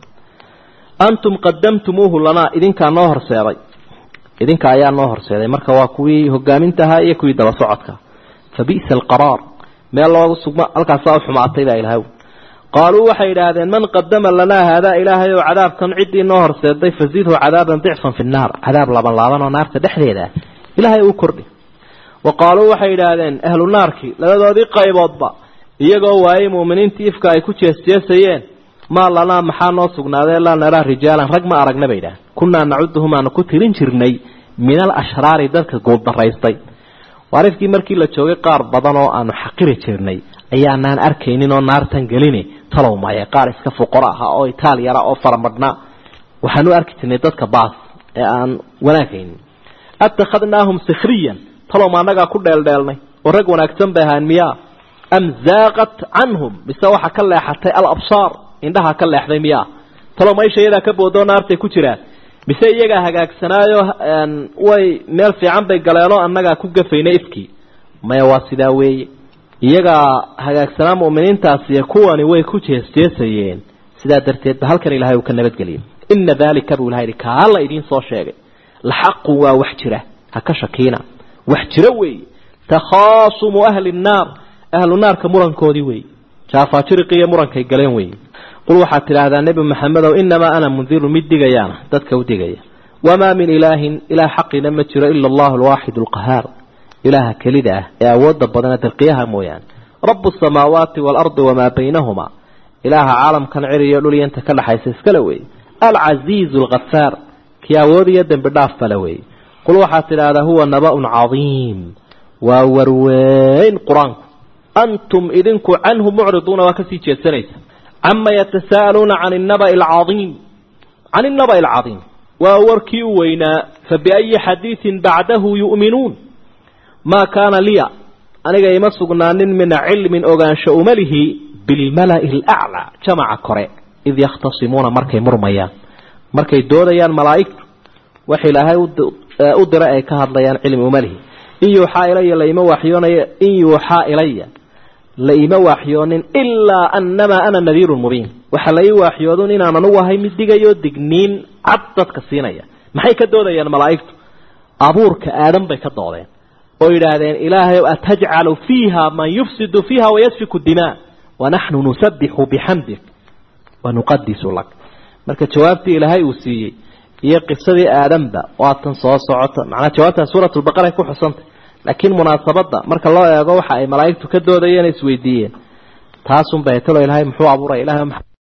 antum qadamtumuuhu lanaa idinkaa noo horseeday idinka ayaa noo horseeday marka waa kuwii hogaamintahaa iyo kuwii daba socodka fa bi'sa alqaraar meel loogu sugma halkaasaa u xumaatay baa ilahay qaaluu waxay idhaahdeen man qadama lanaa haadaa ilaahay oo cadaabkan ciddii noo horseeday fazidhu cadaaban dicfan fi nnaar cadaab laban laaban oo naarta dhexdeeda ah ilaahay uu kordhi wa qaaluu waxay idhaahdeen ahlu naarkii labadoodii qayboodba iyagoo waayey mu'miniintii ifka ay ku jeesjeesayeen maa lanaa maxaa noo sugnaadee laa naraa rijaalan rag ma aragna bay idhahdeen kunnaa nacuduhum aanu ku tirin jirnay min alashraari dadka guuldaraystay waarifkii markii la joogay qaar badan oo aanu xaqiri jirnay ayaanaan arkaynin oo naartan gelini talow maya qaar iska fuqaro ahaa oo itaal yara oo faramadhnaa waxaanu arki jirnay dadka baas ee aan wanaagaynin attakhadnaahum sikhriyan talow ma annagaa ku dheeldheelnay oo rag wanaagsan bay ahaan miyaa am zaaqat canhum mise waxa ka leexatay alabsaar indhaha ka leexday miyaa talow maisha iyadaa ka boodoo naartay ku jiraan mise iyagaa hagaagsanaayo way meel fiican bay galeenoo annagaa ku gafaynay ifkii maya waa sidaa weeye iyagaa hagaagsanaa mu'miniintaasiyo kuwani way ku jeesjeesayeen sidaa darteed ba halkan ilahay uu ka nabadgeliyay ina daalika buu ilaha yidhi kaa la idiin soo sheegay laxaqun waa wax jira ha ka shakiina wax jiro weeye takhaasumu ahli nnaar ahlu naarka murankoodii weeye jaafaajiriqiiyo murankay galeen weeye qul waxaad tidhaahdaa nebi maxamedow inamaa ana mundiru mid digayaana dadka u digaya wamaa min ilaahin ilaah xaqina ma jiro ila allahu alwaaxid alqahaar ilaaha kelida ah ee awoodda badana dalqiyaha mooyaane rabu asamaawaati waalardi wamaa baynahumaa ilaaha caalamkan ciriyo dhulyanta ka dhaxaysa iskale weeye alcasiizu alkhafaar kii awood iyo dembi dhaaf bale weeye qul waxaad tidhaahdaa huwa naba-un cadiim waa warweyn qur-aanku antum idinku canhu mucriduuna waa kasii jeedsanaysa cama yatasaa'aluuna can innaba'i alcadiim can innaba'i alcadiim waa warkii u weynaa fabiayi xadiidin bacdahu yu'minuun maa kaana liya aniga ima sugnaanin min cilmin ogaansho umalihi bilmala'i alaclaa jamaca kore id yakhtasimuuna markay murmayaan markay doodayaan malaa'igtu wax ilaahay u diray ay ka hadlayaan cilmi umalihi in yuuxaa ilaya laima waxyoonaya in yuuxaa ilaya la ima waaxyoonin ilaa annamaa ana nadiirun mubiin waxa la ii waaxyoodun inaan anugu ahay mid digayo digniin cad dadka siinaya maxay ka doodayaan malaa'igtu abuurka aadan bay ka doodeen oo yidhaahdeen ilaahay atajcalu fiiha man yufsidu fiiha wayasfiku dimaa wanaxnu nusabixu bixamdik wanuqadisu lak marka jawaabtii ilaahay uu siiyey iyo qisadii aadanba waatan soo socota macnaa jawaabtan suuratulbaqara ku xusantay laakiin munaasabadda marka loo eego waxa ay malaa'igtu ka doodayeen isweydiiyeen taasunbay talo ilaahay muxuu abuuray ilahay